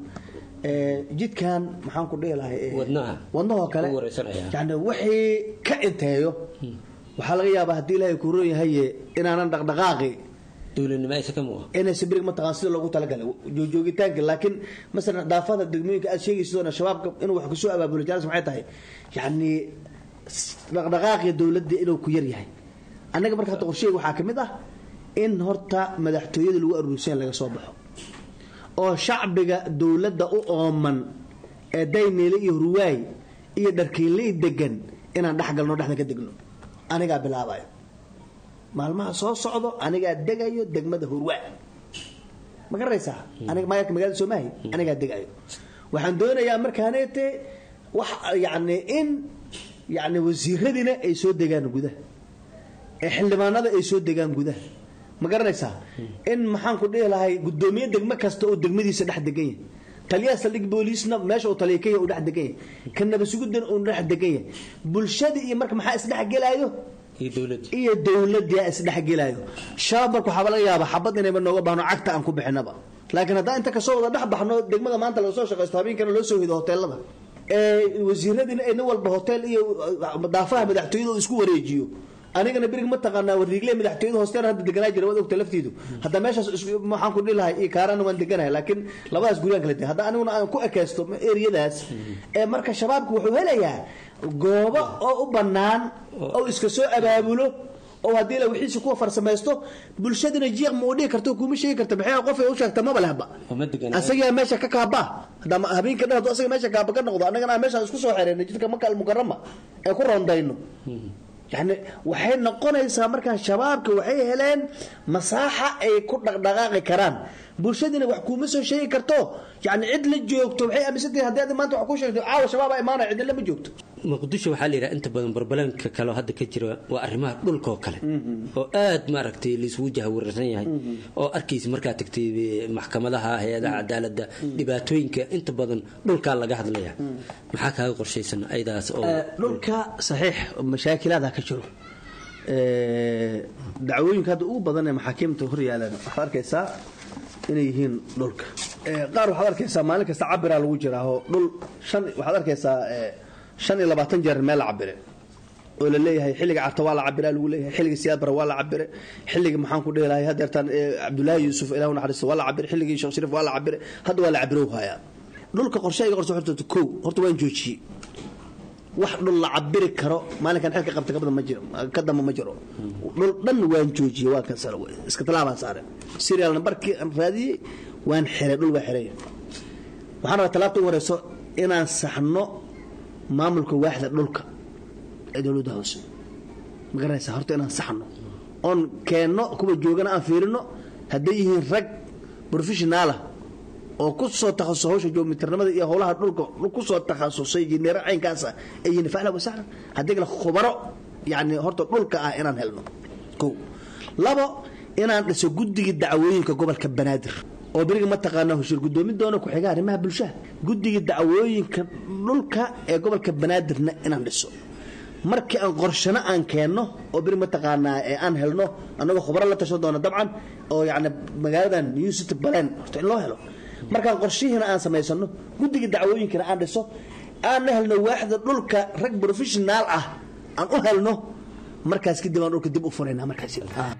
jidkan maxaan ku dhihi lahay wadnaha wadnahoo kale yani wixii ka inteeyo waxaa laga yaabaa haddii ilaahay ku roon yahaye inaanan dhaqdhaqaaqi dowladnimo aysa ka muuqa inaysa birig mataqaan sida loogu talagalay joogitaanka laakiin masalan daafada degmooyinka aad sheegaysidona shabaabka inuu wax kusoo abaabulo jaalis maxay tahay yacni dhaqdhaqaaqi dowladda inuu ku yar yahay annaga marka hadda qorsheyga waxaa ka mid ah in horta madaxtooyada lagu aruursan laga soo baxo oo shacbiga dowladda u ooman ee dayniile iyo ruwaay iyo dharkiinle degan inaan dhex galno dhexda ka degno anigaa bilaabayo maalmaha soo socdo anigaa degayo degmada hurwaa ma garanaysaa aniga maayarka magaalada soomahay anigaa degayo waxaan doonayaa markaaneete wax yacni in yacni wasiiradiina ay soo degaan gudaha ee xildhibaanada ay soo degaan gudaha ma garanaysaa in maxaan ku dhihi lahay gudoomiye degmo kasta oo degmadiisa dhex degan yahay taliyaha saldhig booliisna meesha uu taliya kenya uu dhex degan yahay ka nabadsugudan uu dhex degan yahay bulshadii iyo marka maxaa isdhexgelaayo iyo dowladii isdhexgelaayo shabaab marka waxaaba laga yaaba xabad inayba nooga baahno cagta aan ku bixinaba laakiin haddaan inta kasoo wada dhex baxno degmada maanta laga soo shaqaysto habeenkana loo soo hido hoteelada wasiiradiina nin walba hotel iyo daafaha madaxtooyada uu isku wareejiyo anigana berig ma taqaanaa wariigle madaxtooyada hoosteena hadda deganaa jira waad ogta laftiidu hadda meeshaas waxaan ku dhihi lahay iyo kaarana waan deganahay laakiin labadaas guryaan kala de hadda aniguna aan ku ekaysto eriyadaas ee marka shabaabku wuxuu helayaa goobo oo u bannaan oo iska soo abaabulo oo haddii la wixiisa kuwa farsamaysto bulshadina jiiq ma u dhihi karto kuma sheegi karta maxay qof ay u sheegta maba lehba asagaa meesha ka kaaba hadda habeenka dhan hadduu asaga meesha kaaba ka noqdo annagana meeshaan isku soo xereynay jidka maka almukarama ee ku rondayno yani waxay noqonaysaa markaa shabaabka waxay heleen masaaxa ay ku dhaqdhaqaaqi karaan bulshadiina wax kuuma soo sheegi karto yani cid la joogto waxay aaminsantahay haddii adi maanta wax ku sheegto caawa shabaaba imaanaya cidina ma joogto muqdisho waxaa la yidhaha inta badan barbalanka kale oo hadda ka jira waa arrimaha dhulkaoo kale oo aad maaragtay laisugu jahawararsan yahay oo arkaysa markaa tagtay maxkamadaha hay-adaha cadaaladda dhibaatooyinka inta badan dhulkaa laga hadlaya maxaa kaaga qorshaysan ayadaas oo dhulka saxiix mashaakilaada ka jiro dacwooyinka hadda ugu badan ee maxaakiimta hor yaalaan waxaad arkaysaa inay yihiin dhulka qaar waxaad arkaysaa maalin kasta cabiraa lagu jiraaho dhul shan waxaad arkaysaa shan iyo labaatan jeer meel la cabire oo la leeyahay xilliga carta waa la cabira lagu leeyahay xilliga siyaad bara waa la cabire xilliga maxaan ku dhihi lahay hadeertaan cabdullaahi yuusuf ilah naxariisto waa la cabire xilligii sheekh shariif waa la cabire hadda waa la cabirow hayaa dhulka qorshayga qorso horta kow horta waan joojiyey wax dhul la cabiri karo maalinkan xilka qabta kabada ma jiro ka damba ma jiro dhul dhan waan joojiyey waa ka sare iska talaabaan saare serial numberkii aan raadiyey waan xiray dhul waa xiray waxaan rabaa talaabta ugu horeyso inaan saxno maamulka waaxda dhulka ee dowladda hoose ma garanaysaa horta inaan saxno oon keenno kuwa joogana aan fiirino hadday yihiin rag professionaala oo ku soo takhasusay hawsha joomitirnimada iyo howlaha dhulka ku soo takhasusay jineero caynkaasa ay yihiin facla wasahlan haddii kale khubaro yacni horta dhulka ah inaan helno kow labo inaan dhiso guddigii dacwooyinka gobolka banaadir oo beriga mataqaanaa heshiir gudoomin doona ku-xiga arrimaha bulshada guddiga dacwooyinka dhulka ee gobolka banaadirna inaan dhiso markii aan qorshano aan keenno oo beri mataqaanaa ee aan helno annagoo khubaro la tashan doona dabcan oo yacni magaaladan new city baleen horta in loo helo markaan qorshihiina aan samaysano guddiga dacwooyinkana aan dhiso aanna helno waaxda dhulka rag professionaal ah aan u helno markaas kadib aan dhulka dib u furaynaa markaas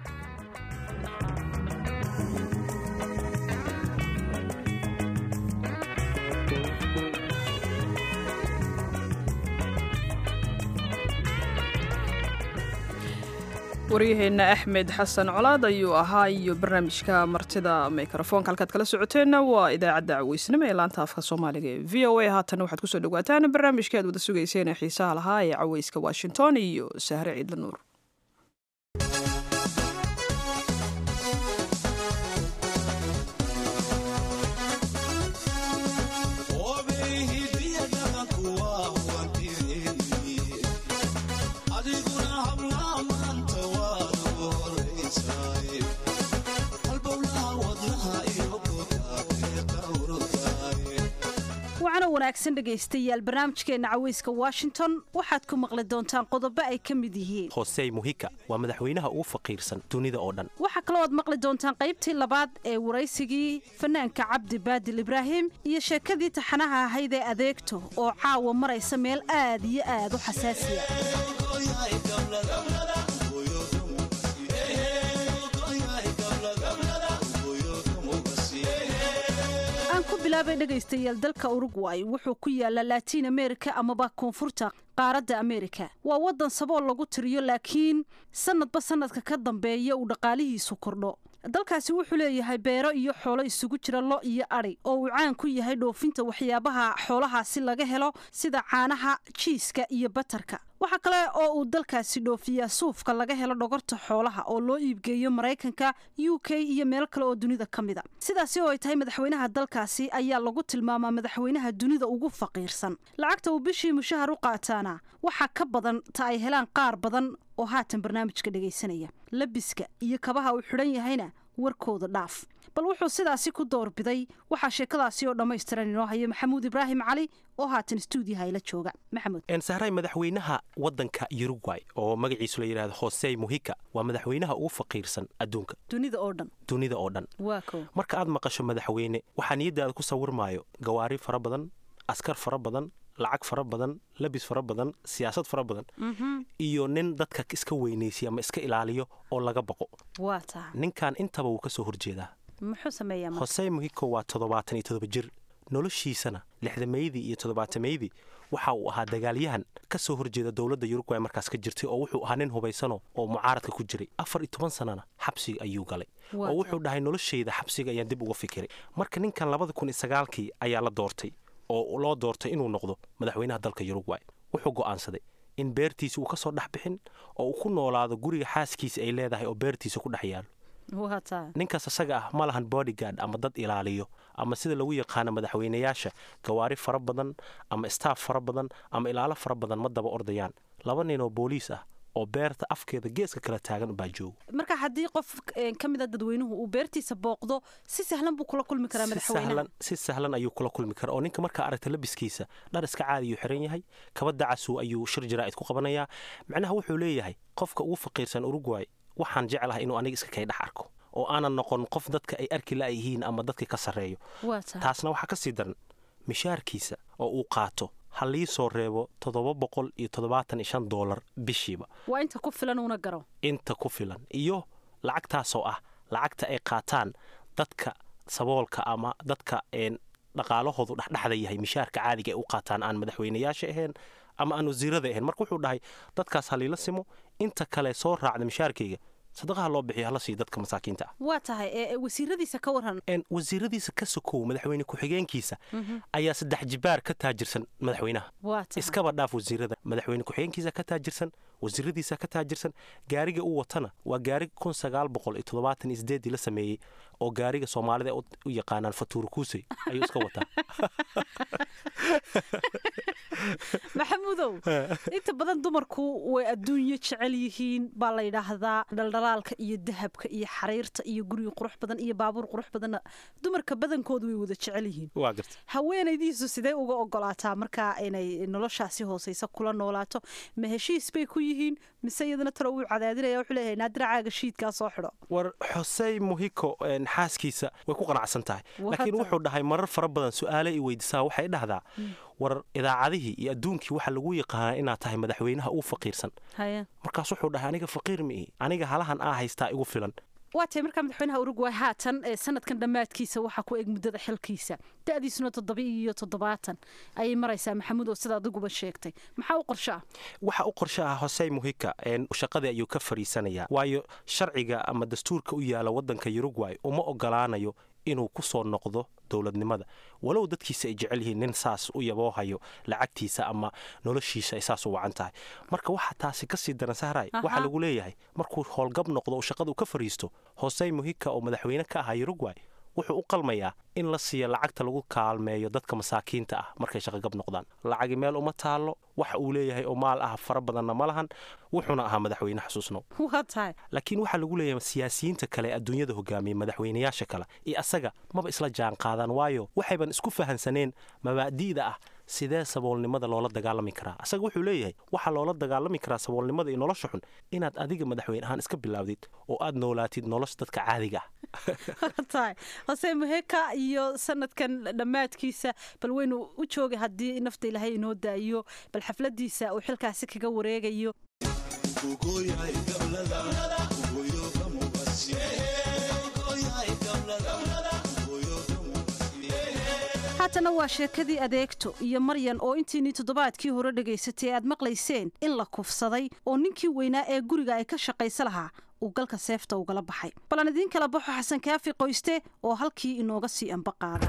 waryaheenna axmed xasan colaad ayuu ahaa iyo barnaamijka martida mikrofoonka halkaad kala socoteenna waa idaacadda caweysnimo ee laanta afka soomaaliga ee v o a haatan waxaad kusoo dhawaataan barnaamijka aad wada sugayseen ee xiisaha lahaa ee caweyska washington iyo sahre ciidla nuur wanaagsan dhegaystayaal barnaamijkeena caweyska washington waxaad ku maqli doontaan qodobo ay ka mid yihiin hosey muhika waa madaxweynaha ugu faqiirsan dunida oo dhan waxaa kaloo aad maqli doontaan qaybtii labaad ee waraysigii fanaanka cabdi baadil ibraahim iyo sheekadii taxanaha ahayd ee adeegto oo caawa maraysa meel aad iyo aad u xasaasiya bilaabay dhegaystayaal dalka urugway wuxuu ku yaallaa laatiin amerika amaba koonfurta qaaradda amerika waa waddan sabool lagu tiriyo laakiin sanadba sanadka ka dambeeya uu dhaqaalihiisu kordho dalkaasi wuxuu leeyahay beero iyo xoolo isugu jira lo iyo adhi oo uu caan ku yahay dhoofinta waxyaabaha xoolahaasi laga helo sida caanaha jiiska iyo batarka waxaa kale oo uu dalkaasi dhoofiyaa suufka laga helo dhogorta xoolaha oo loo iibgeeyo maraykanka u k iyo meel kale oo dunida ka mid a sidaasi oo ay tahay madaxweynaha dalkaasi ayaa lagu tilmaamaa madaxweynaha dunida ugu faqiirsan lacagta uu bishii mushahar u qaataana waxaa ka badan ta ay helaan qaar badan oo haatan barnaamijka dhegaysanaya labiska iyo kabaha uu xidhan yahayna warkooda dhaaf bal wuxuu sidaasi ku doorbiday waxaa sheekadaasi oo dhammaystiran inoo haya maxamuud ibraahim cali oo haatan stuudiyaha ila jooga maxamuud sahray madaxweynaha waddanka urugway oo magaciisu la yidhahdo hosey muhika waa madaxweynaha ugu faqiirsan adduunka dunida oo dhan dunida oo dhan waa ko marka aad maqasho madaxweyne waxaa niyaddaada ku sawirmaayo gawaari fara badan askar fara badan lacag fara badan labis fara badan siyaasad fara badan iyo nin dadka iska weynaysiya ama iska ilaaliyo oo laga baqo waa taa ninkan intaba wuu ka soo horjeedaa muxuu sameeyaa hosey muhiko waa toddobaatan iyo toddoba jir noloshiisana lixdamaydii iyo toddobaatamaydii waxa uu ahaa dagaalyahan ka soo horjeeda dowladda yurugway markaas ka jirtay oo wuxuu ahaa nin hubaysano oo mucaaradka ku jiray afar iyo toban sanana xabsiga ayuu galay oo wuxuu dhahay noloshayda xabsiga ayaan dib uga fikiray marka ninkan labada kun iyo sagaalkii ayaa la doortay oo loo doortay inuu noqdo madaxweynaha dalka yurugway wuxuu go'aansaday in beertiisa uu ka soo dhex bixin oo uu ku noolaado guriga xaaskiisa ay leedahay oo beertiisa ku dhex yaalo ninkaas isaga ah ma lahan bodyguard ama dad ilaaliyo ama sida lagu yaqaano madaxweynayaasha gawaari fara badan ama staff fara badan ama ilaalo fara badan ma daba ordayaan laba nin oo booliis ah oo beerta afkeeda geeska kala taagan baa jooga marka haddii qof ka mid a dadweynuhu uu beertiisa booqdo si sahlan buu kula kulmi karaa madaxweynaha si sahlan ayuu kula kulmi karaa oo ninka markaa aragta labiskiisa dhar iska caadiyuu xiran yahay kaba dacasu ayuu shir jaraa'id ku qabanayaa macnaha wuxuu leeyahay qofka ugu faqiirsan urugway waxaan jeclahay inuu aniga iska kay dhex arko oo aanan noqon qof dadka ay arki la'yihiin ama dadka ka sarreeyo taasna waxaa ka sii daran mishaarkiisa oo uu qaato ha lii soo reebo toddoba boqol iyo toddobaatan iyo shan doolar bishiiba waa inta ku filan uuna garo inta ku filan iyo lacagtaasoo ah lacagta ay qaataan dadka saboolka ama dadka dhaqaalahoodu dhexdhexda yahay mishaarka caadiga ay u qaataan aan madaxweynayaasha ahayn ama aan wasiirada ahayn marka wuxuu dhahay dadkaas ha liila simo inta kale soo raacda mishaarkayga sadaqaha loo bixiyo hala siiyo dadka masaakiinta ah waa tahay wasiiradiisa ka waran wasiiradiisa ka sokow madaxweyne ku-xigeenkiisa ayaa saddex jibaar ka taajirsan madaxweynaha iskaba dhaaf wasiirada madaxweyne ku-xigeenkiisa ka taajirsan wasiiradiisa ka taajirsan gaariga uu watana waa gaari kun sagaal boqol iyo toddobaatan iyo sideedii la sameeyey oo gaariga soomaalida u yaqaanaan fatuur kuusey ayuu iska wataa maxamuudow inta badan dumarku way adduunyo jecel yihiin baa la yidhaahdaa dhaldhalaalka iyo dahabka iyo xariirta iyo guriga qurux badan iyo baabuur qurux badanna dumarka badankoodu way wada jecel yihiin haweenaydiisu sidee uga ogolaataa markaa inay noloshaasi hooseysa kula noolaato ma heshiis bay ku yihiin mise iyadana talo uu cadaadinaya wuxuu leeyahay naadiracaaga shiidkaa soo xidho war xosey muhiko xaaskiisa way ku qanacsan tahay laakiin wuxuu dhahay marar fara badan su-aale i weydiisaa waxay dhahdaa war idaacadihii iyo adduunkii waxaa lagu yaqaanaa inaad tahay madaxweynaha ugu faqiirsan markaas wuxuu dhahay aniga faqiir miihi aniga halahan aa haystaa igu filan waa tahay markaa madaxweynaha uruguay haatan ee sanadkan dhammaadkiisa waxaa ku eg muddada xilkiisa da-diisuna toddoba iyo toddobaatan ayay maraysaa maxamuud oo sida adiguba sheegtay maxaa u qorsho ah waxa u qorsho ah hosey muhika shaqadii ayuu ka fariisanayaa waayo sharciga ama dastuurka u yaala waddanka uruguay uma ogolaanayo inuu ku soo noqdo dowladnimada walow dadkiisa ay jecel yihiin nin saas u yaboohayo lacagtiisa ama noloshiisa ay saas u wacan tahay marka waxaa taasi kasii daran sahray waxaa lagu leeyahay markuu howlgab noqdo oo shaqada uu ka fariisto hosey muhika oo madaxweyne ka ahaa uruguay wuxuu u qalmayaa in la siiyo lacagta lagu kaalmeeyo dadka masaakiinta ah markay shaqogab noqdaan lacagi meel uma taallo waxa uu leeyahay oo maal ah fara badanna ma lahan wuxuuna ahaa madaxweyne xasuusno laakiin waxaa lagu leeyahay siyaasiyiinta kale ee adduunyada hogaamiya madaxweynayaasha kale iyo asaga maba isla jaan qaadaan waayo waxayban isku fahansaneen mabaadi'da ah sidee saboolnimada loola dagaalami karaa asaga wuxuu leeyahay waxaa loola dagaalami karaa saboolnimada iyo nolosha xun inaad adiga madaxweyne ahaan iska bilaawdid oo aad noolaatid nolosha dadka caadiga ah hose muheka iyo sanadkan dhammaadkiisa bal weynu u joogay haddii nafta ilaahay inoo daayo bal xafladiisa uu xilkaasi kaga wareegayo haatana waa sheekadii adeegto iyo maryan oo intiinii toddobaadkii hore dhegaysatay aad maqlayseen in la kufsaday oo ninkii weynaa ee guriga ay ka shaqaysa lahaa uu galka seefta ugala baxay bal aan idiin kala baxo xasan kaafi qoyste oo halkii inooga sii amba qaada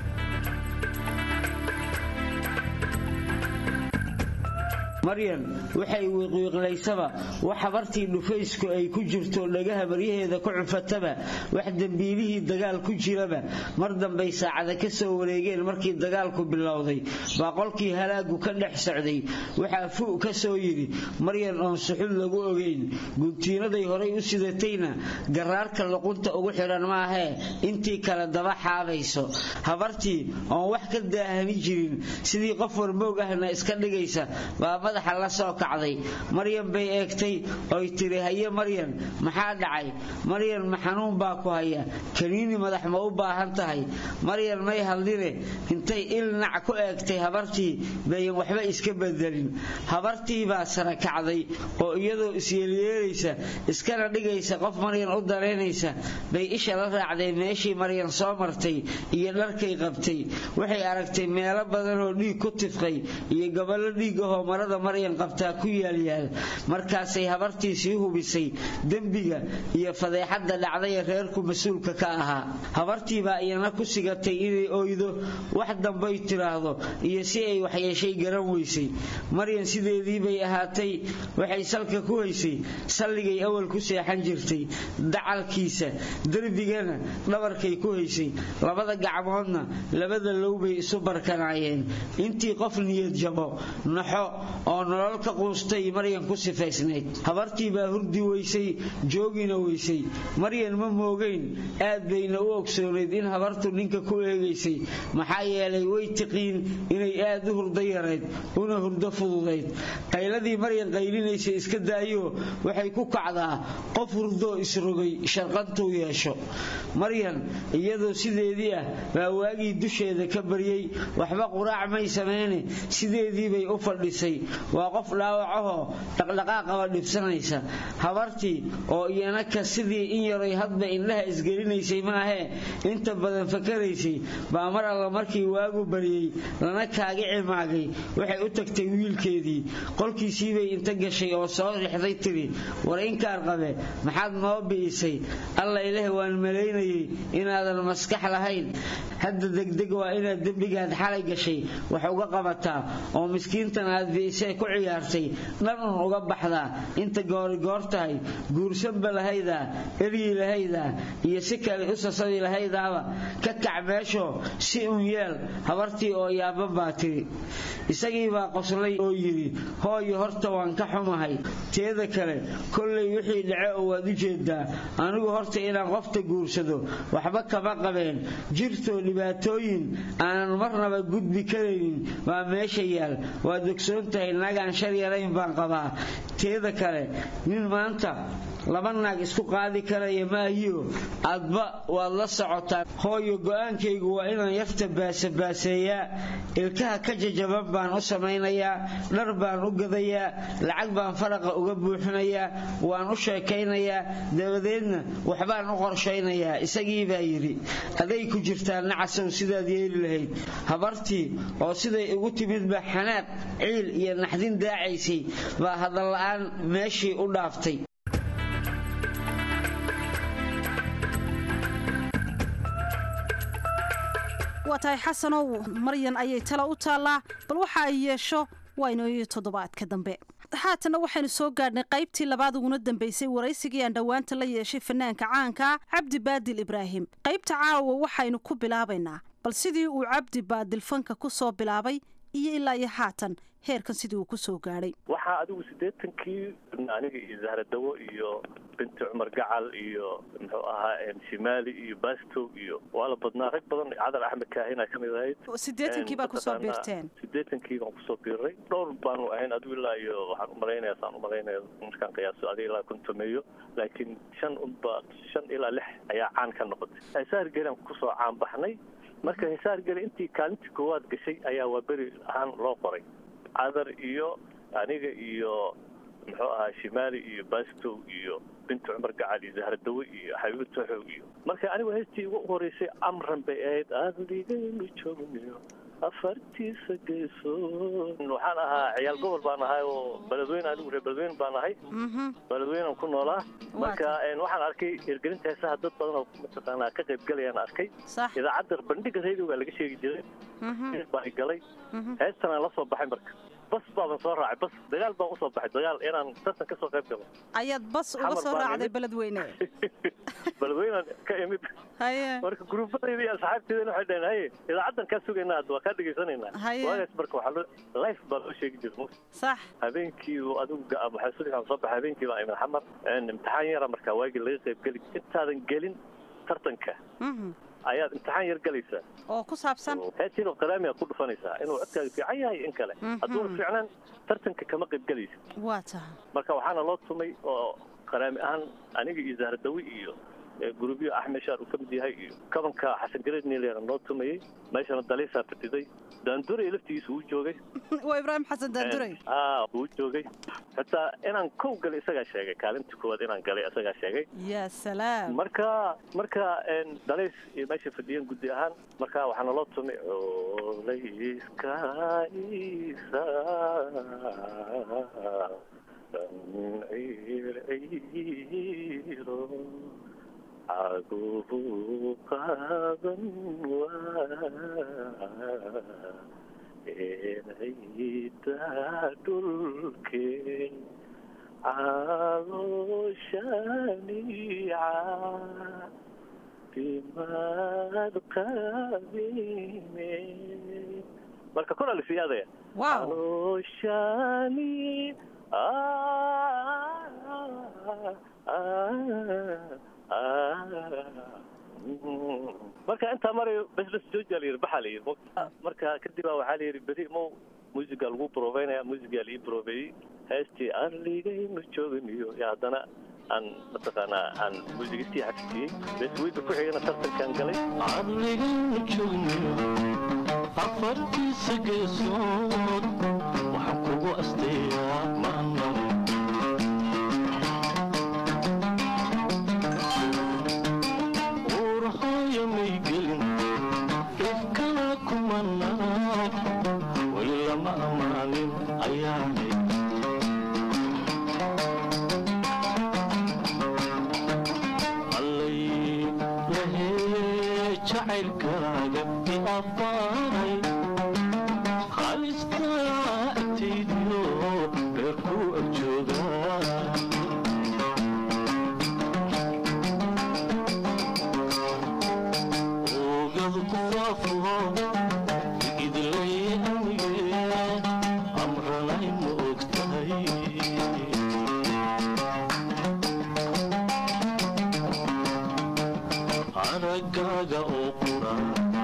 maryan waxay wiiqwiiqlaysaba wax habartii dhufaysku ay ku jirto dhagaha baryaheeda ku cufataba wax dembiilihii dagaal ku jiraba mar dambay saacada ka soo wareegeen markii dagaalku bilowday baa qolkii halaagu ka dhex socday waxaa fu ka soo yidhi maryan oon suxud lagu ogeyn guntiinaday horay u sidatayna garaarka luqunta ugu xidhan maahee intii kale daba xaabayso habartii oon wax ka daahani jirin sidii qof warmoog ahna iska dhigaysa baa madaxa la soo kacday maryan bay eegtay oy tiri haye maryan maxaa dhacay maryan ma xanuun baa ku haya kaniini madax ma u baahan tahay maryan may hadline intay ilnac ku eegtay habartii bayan waxba iska bedelin habartii baa sara kacday oo iyadoo isyeelyeelaysa iskana dhigaysa qof maryan u daraynaysa bay isha la raacday meeshii maryan soo martay iyo dharkay qabtay waxay aragtay meelo badan oo dhiig ku tifqay iyo gaballo dhiig ahoo marada maryan qabtaa ku yaalyaal markaasay habartii sii hubisay dembiga iyo fadeexadda dhacdaya reerku mas-uulka ka ahaa habartii baa iyana ku sigatay inay oydo wax dambay tiraahdo iyo si ay waxyeeshay garan weysay maryan sideedii bay ahaatay waxay salka ku haysay salligay awal ku seexan jirtay dacalkiisa derbigana dhabarkay ku haysay labada gacmoodna labada low bay isu barkanaayeen intii qof niyad jabo naxo oo nolol ka quustay maryan ku sifaysnayd habartii baa hurdi weysay joogina weysay maryan ma moogeyn aad bayna u ogsoonayd in habartu ninka ku eegaysay maxaa yeelay way tiqiin inay aad u hurdo yarayd una hurdo fududayd qayladii maryan qaylinaysay iska daayo waxay ku kacdaa qof hurdoo isrogay sharqantuu yeesho maryan iyadoo sideedii ah baa waagii dusheeda ka baryey waxba quraac may sameyne sideediibay u fadhisay waa qof dhaawacahoo dhaqdhaqaaqaba dhibsanaysa habartii oo iyana ka sidii in yaray hadba indhaha isgelinaysay maahee inta badan fakaraysay baa mar alla markii waagu baryey lana kaagi cimaagay waxay u tagtay wiilkeedii qolkiisiibay inta gashay oo soo rixday tiri war inkaar qabe maxaad noo bi'isay alla ileh waan malaynayay inaadan maskax lahayn hadda degdeg waa inaad dembigaad xalay gashay wax uga qabataa oo miskiintan aad bi'isay ku ciyaartay dhan un uga baxdaa inta goorigoor tahay guursanba lahaydaa eryi lahaydaa iyo si kale u sasabi lahaydaaba ka kac meeshoo si un yeel habartii oo yaaba baa tiri isagii baa qoslay oo yidhi hooyo horta waan ka xumahay teeda kale kollay wixii dhace oo waad u jeedaa anigu horta inaan qofta guursado waxba kama qabeen jirtoo dhibaatooyin aanan marnaba gudbi karaynin baa meesha yaal waad ogsoon tahay nagaan shar yarayn baan qabaa teeda kale nin maanta laba naag isku qaadi karaya maahiyo aadba waad la socotaa hooyo go'aankaygu waa inaan yarta baasabaaseeyaa ilkaha ka jajaban baan u samaynayaa dhar baan u gadayaa lacag baan faraqa uga buuxinayaa waan u sheekaynayaa dabadeedna waxbaan u qorshaynayaa isagii baa yidhi aday ku jirtaa nacasow sidaad yeeli lahayd habartii oo siday igu timidba xanaaq ciil iyo naxdin daacaysay baa hadalla'aan meeshii u dhaaftay waa tahay xasanow maryan ayay tala u taallaa bal waxa ay yeesho waa inooyo toddobaadka dambe haatanna waxaynu soo gaadhnay qaybtii labaad uguna dambaysay waraysigii aan dhowaanta la yeeshay fanaanka caanka cabdi baadil ibraahim qaybta caawa waxaynu ku bilaabaynaa bal sidii uu cabdi baadil fanka ku soo bilaabay iyo ilaa iyo haatan heerkan sidii uu ku soo gaadhay waxaa adigu siddeetankii aniga iyo zahradawo iyo binti cumar gacal iyo muxuu ahaa shimaali iyo bastow iyo waa la badnaa rag badan cadar axmed kaahina ka mid ahayd siddeetankii baa kusoo biirteen siddeetankii baan kusoo biiray dhowr baanu ahayn adigu ilaa iyo waxaan umalaynaya saan umalaynaya markaan qiyaaso adiga ilaa kontomeeyo laakiin shan unba shan ilaa lix ayaa caan ka noqotay heesaar geelaan kusoo caan baxnay marka heesaar gele intii kaalintii koowaad gashay ayaa waa beri ahaan loo qoray cadar iyo aniga iyo muxuu ahaa shimaali iyo bastow iyo binti cumar gacal iyo zahradawe iyo xabiibo toxow iyo marka anigu heestii ugu horeysay amran bay ahayd adigaynu joogniyo afartiisa geyso waxaan ahaa ciyaal gobol baan ahay oo beledweyne anigu reer beledweyne baan ahay beledweynaan ku noolaa marka waxaan arkay hirgelinta heesaha dad badan oo mataqaanaa ka qayb galayaan arkay idaacadda bandhiga radioga laga sheegi jiray baan galay heestanaan la soo baxay marka bas baaban soo raacay bas dagaal baan usoo baxay dagaal inaan tartan kasoo qayb galo ayaad bas uga soo raacday beledweyne beledweynaan ka imid marka gruubadayda iyo asxaabteedana waxay dhaheen haye idaacaddan kaa sugaynaa hadda waa kaa dhegaysanaynaa waagaas marka waxaa loo life baa loo sheegi jiray sax habeenkii adigu waxaa subaxaan soo baxay habeenkii baa imid xamar imtixaan yara marka waagii laga qayb geli intaadan gelin tartanka ayaad imtixaan yar galaysaa oo ku saabsan heestinoo qalaamiga ku dhufanaysaa inuu codkaaga fiican yahay in kale hadduuna fiicnaan tartanka kama qayb galaysa waa tahay marka waxaana loo tumay oo qalaami ahaan aniga iyo zahradawi iyo gurubyo axmed shaar uu ka mid yahay iyo kabanka xasan gareed niileena noo tumayey meeshana daliisaa fadhiday daanduray laftigiisa wuu joogay waa ibraahim xasan daanduray a wuu joogay xitaa inaan kow galay isagaa sheegay kaalintii koowaad inaan galay isagaa sheegay ya salaam marka marka dalays iyo meesha fadhiyeen guddi ahaan marka waxaana loo tumay olayskaisa ciirciiro caguhu qaadan waa erayda dhulke calooshaniica bimaad qabine marka kuna lisiyaadaya calooshani marka intaa marayo bes bes jooja la yidhi baxaa la yidhi marka kadib baa waxaa la yidhi beri mow muusiga lagu broveynaya muusigaa la ii broveeyey heestii aan ligaynu joogniyo iyo haddana aan mataqaanaa aan muusigistii xafisiyey bes weyga ku xigana tartankaan galay aan ligaynu joogniyo afartiisa geesood waxaan kugu asteeyaa maano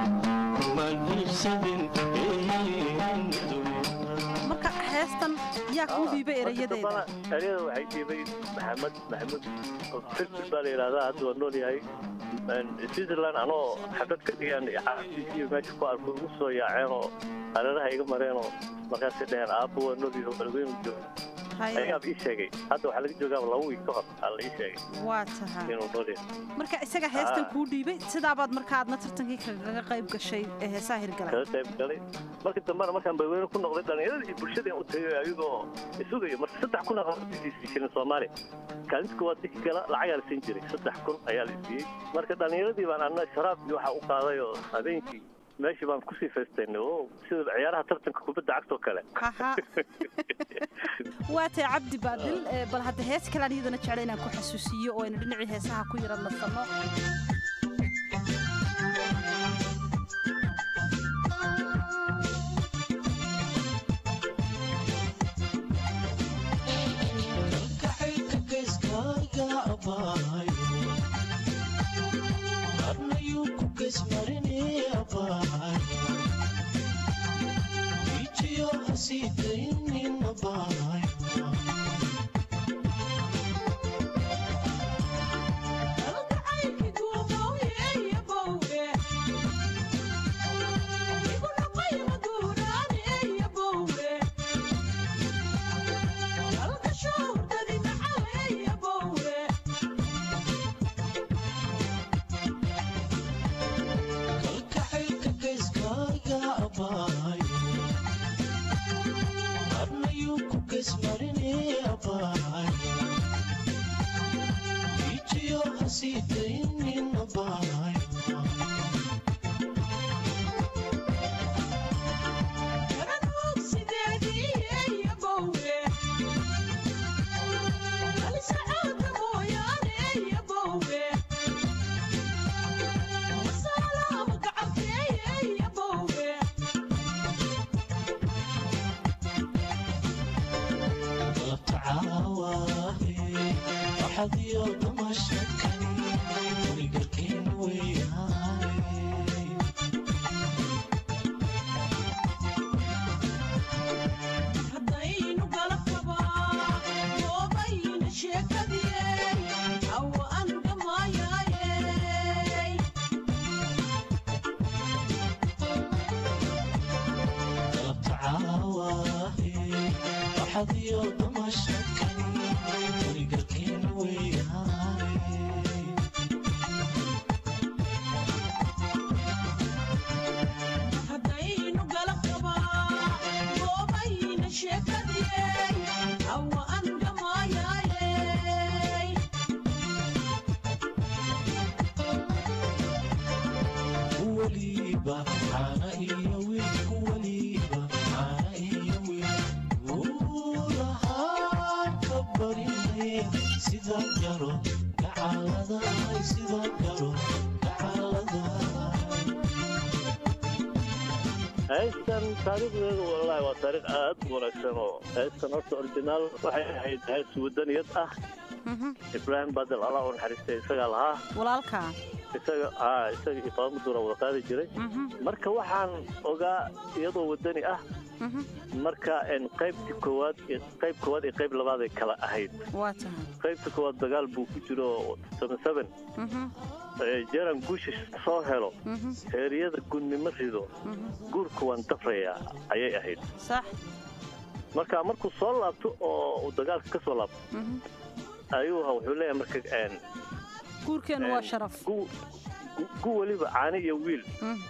marka heestan yaa kuu dhiibay Marka erayadeeda dambana ereyada waxay dhiibay maxamed maxamuud filfil baa la yidhahdaa hadda waa nool yahay switzerland anoo xabad ka dhigaan xaasiisiyo meesha ku arko igu soo yaaceen oo hareeraha iga mareen oo markaasay dhaheen aabbo waa nool yahay balweynu jooga ayaab ii sheegay hadda waxaa laga joogaa laba wiig ka hor aa la ii sheegay waa tahay inuu nool yahay marka isaga heestan Ah. kuu dhiibay sidaabaad marka aadna tartankii kaga qayb gashay ee heesaha hirgalay kaga qayb galay markii dambena markaan balweyne ku noqday dhallinyaradii bulshadeen u tagay ayagoo isugayo marka saddex kun shilin soomaali kaalinta koowaad ninki gala lacagaa la siin jiray saddex kun ayaa la siiyey marka dhallinyaradii baan anna sharaab iyo waxa u qaaday oo habeenkii meeshii baan kusii faystaynay oo sida ciyaaraha tartanka kubadda cagta oo kale Aha. waa tahay cabdi baadil ee, bal hadda hees kalean iyadana jecla inaan ku xasuusiyo oo aynu dhinacii heesaha ku yara nasanno heestan taariikhdeedu wallaahi waa taariikh aad u wanaagsan oo heestan horta originaal waxay ahayd hees wadaniyad ah ibraahim badel allah u naxariistay isagaa lahaa walaalka isaga aa isaga iyo faamaduura wada qaadi jiray marka waxaan ogaa iyadoo wadani ah marka en qaybtii koowaad iyo qayb koowaad iyo qayb labaad ay kala ahayd waa tahay qaybta koowaad dagaal buu ku jiro seven seven jeeran guusha soo helo heeriyada gunnimo rido guurka waan dafrayaa ayay ahayd sax marka markuu soo laabto oo uu dagaalka ka soo laabto ayuu ha wuxuu leeyahay marka en guurkeenu waa sharaf gu weliba caani iyo wiil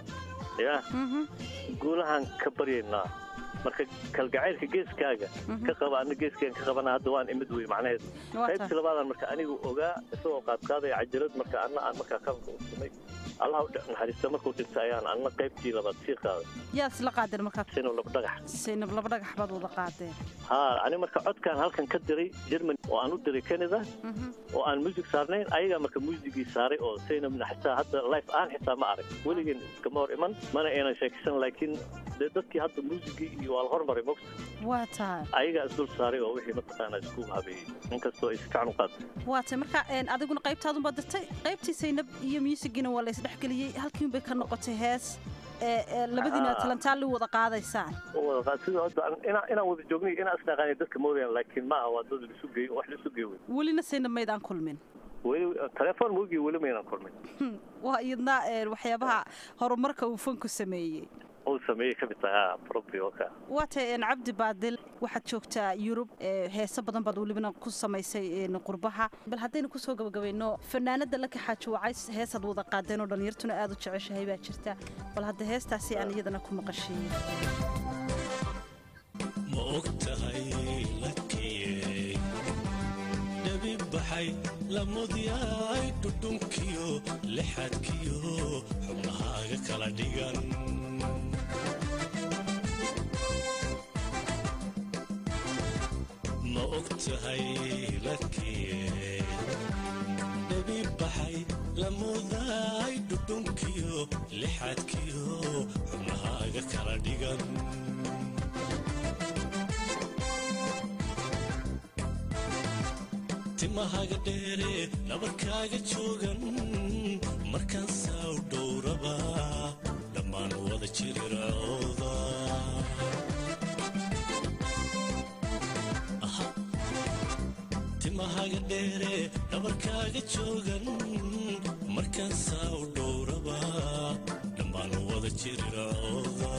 ya guulahaan ka baryaynaa marka kalgacaylka geeskaaga ka qaba ana geeskeen ka qabana hadda waan imid wey macnaheedu qaybtii labaadaan marka anigu ogaa isagoo qaadqaadaya cajalad marka anna aan markaa kabanka u samay allah u naxariista markuu dhinta ayaan anna qaybtii labaad sii qaaday yaad isla qaadeen markaa sinab laba dhagax saynab laba dhagax baad wada qaadeen ha ani marka codkaan halkan ka diray germany oo aan u diray canada oo aan music saarnayn ayagaa marka muusigii saaray oo saynabna xitaa hadda life aan xitaa ma arag weligeen iskama hor iman mana aynan sheekaysan laakiin dee dadkii hadda muusigii iyo waa la hormaray mogta waa tahay ayagaa isdul saaray oo wixii mataqaanaa isku habeeyey inkastoo ay si fiican u qaatay waa tahay marka adiguna qaybtaadunbaad dirtay qaybtii saynab iyo muusigiina waa la isdhexgeliyey halkiin bay ka noqotay hees ee ee labadiina Ah. talantaali wada qaadaysaan wada qaad sida hadda aan- inaan inaan wada joognay inaan isnaqaanay dadka moodayaan laakiin ma aha waa dad lisu geey wax lisu geey wey welina sayna maydaan kulmin weli telefoon moogii weli maynaan kulmin Hmm, waa iyadna ee, waxyaabaha horumarka uu fanku sameeyey uu sameeyey ka mid tahay ha probi oo ka waa tahay een, cabdi baadil waxaad joogtaa yurub ee, heeso badan baad welibana ku samaysay een, qurbaha bal haddaynu kusoo gabagabayno fanaanada la kaxaajo wacays heesaad wada qaadeen oo dhallinyartuna aad u jeceshahay baa jirta bal hadda heestaasi aan iyadana ku maqashiiyo ma og tahay lakiyey dhabi baxay lamudyaay dhudhunkiyo lixadkiyo xubnahaaga kala dhigan ma og tahay lakiyey dhabi baxay lamudaay dhudhunkiyo lixadkiyo xubnahaaga kala dhigan timahaga dheere dhabarkaaga joogan markaan saaw dhowraba dhammaan wada jirircooda Aha. timahaga dheere dhabarkaaga joogan markaan saaw dhowraba dhammaan wada jirircooda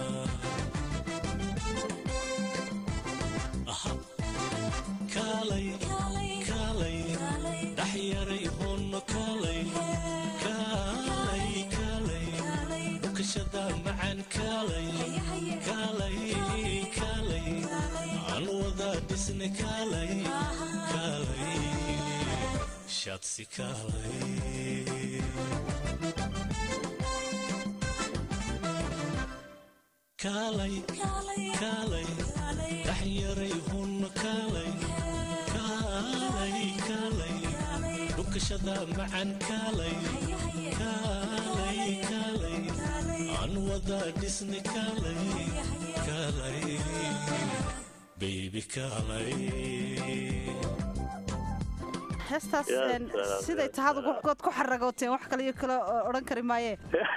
Aha. kaalay kaalay dhaxyaray hoono kaalay kaalay kaalay dhukashada macaan kaalay kaalay kaalay aan wada dhisne kaalay kaalay shaadsi kaalay kaalay kaalay dhaxyaray hoono kaalay kaalay kaalay dhukashada macaan kaalay kaalay kaalay aan wada dhisne kaalay kaalay baby kaalay heestaas Yaa een, salaam, siday yaa tahaad ugu- good ku xaragooteen wax kale iyo kale oo odhan kari maaye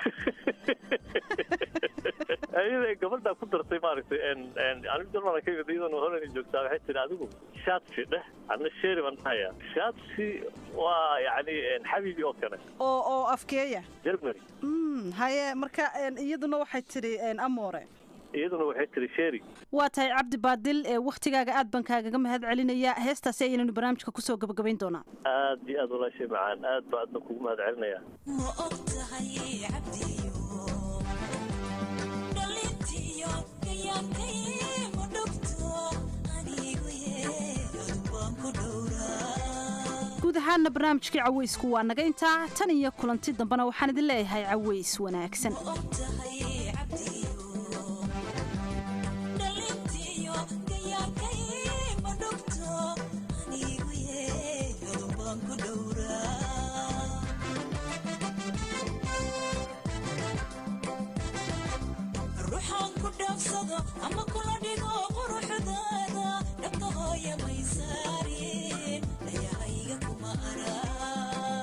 ayada gabadhaa ku dartay maaragtay anigu jarmala ka yimid iyadana holani joogtaa waxay tihi adigu shaadsi dheh adna sheeri baan dhahayaa shaadsi waa yacni xabiibi oo kale oo oo afkeeya germany Mm, haye marka een, iyaduna waxay tidhi een, amoore iyaduna waxay tihi sheeri waa tahay cabdi baadil ee wakhtigaaga aad baan kaagaga mahad celinaya heestaasi ayaynanu barnaamijka kusoo gabagabayn doonaa aad iyo aad walaashay macaan aad baa adna kugu mahad celinaya ma og tahay cabdiyo dhalintiyo gayaankay ma dhogto anigu yeedu baan ku dhowraa guud ahaana barnaamijkii caweysku waa naga intaa tan iyo kulanti dambena waxaan idin leeyahay caweys wanaagsan tahay cabdiyo dhalintiyo gayaankay ma dhogto anigu yeedu baan ku dhowraa ruuxaan ku dhaafsado ama kula dhigo quruxdaada dhabta hooya may saarin dhayahayga kuma araa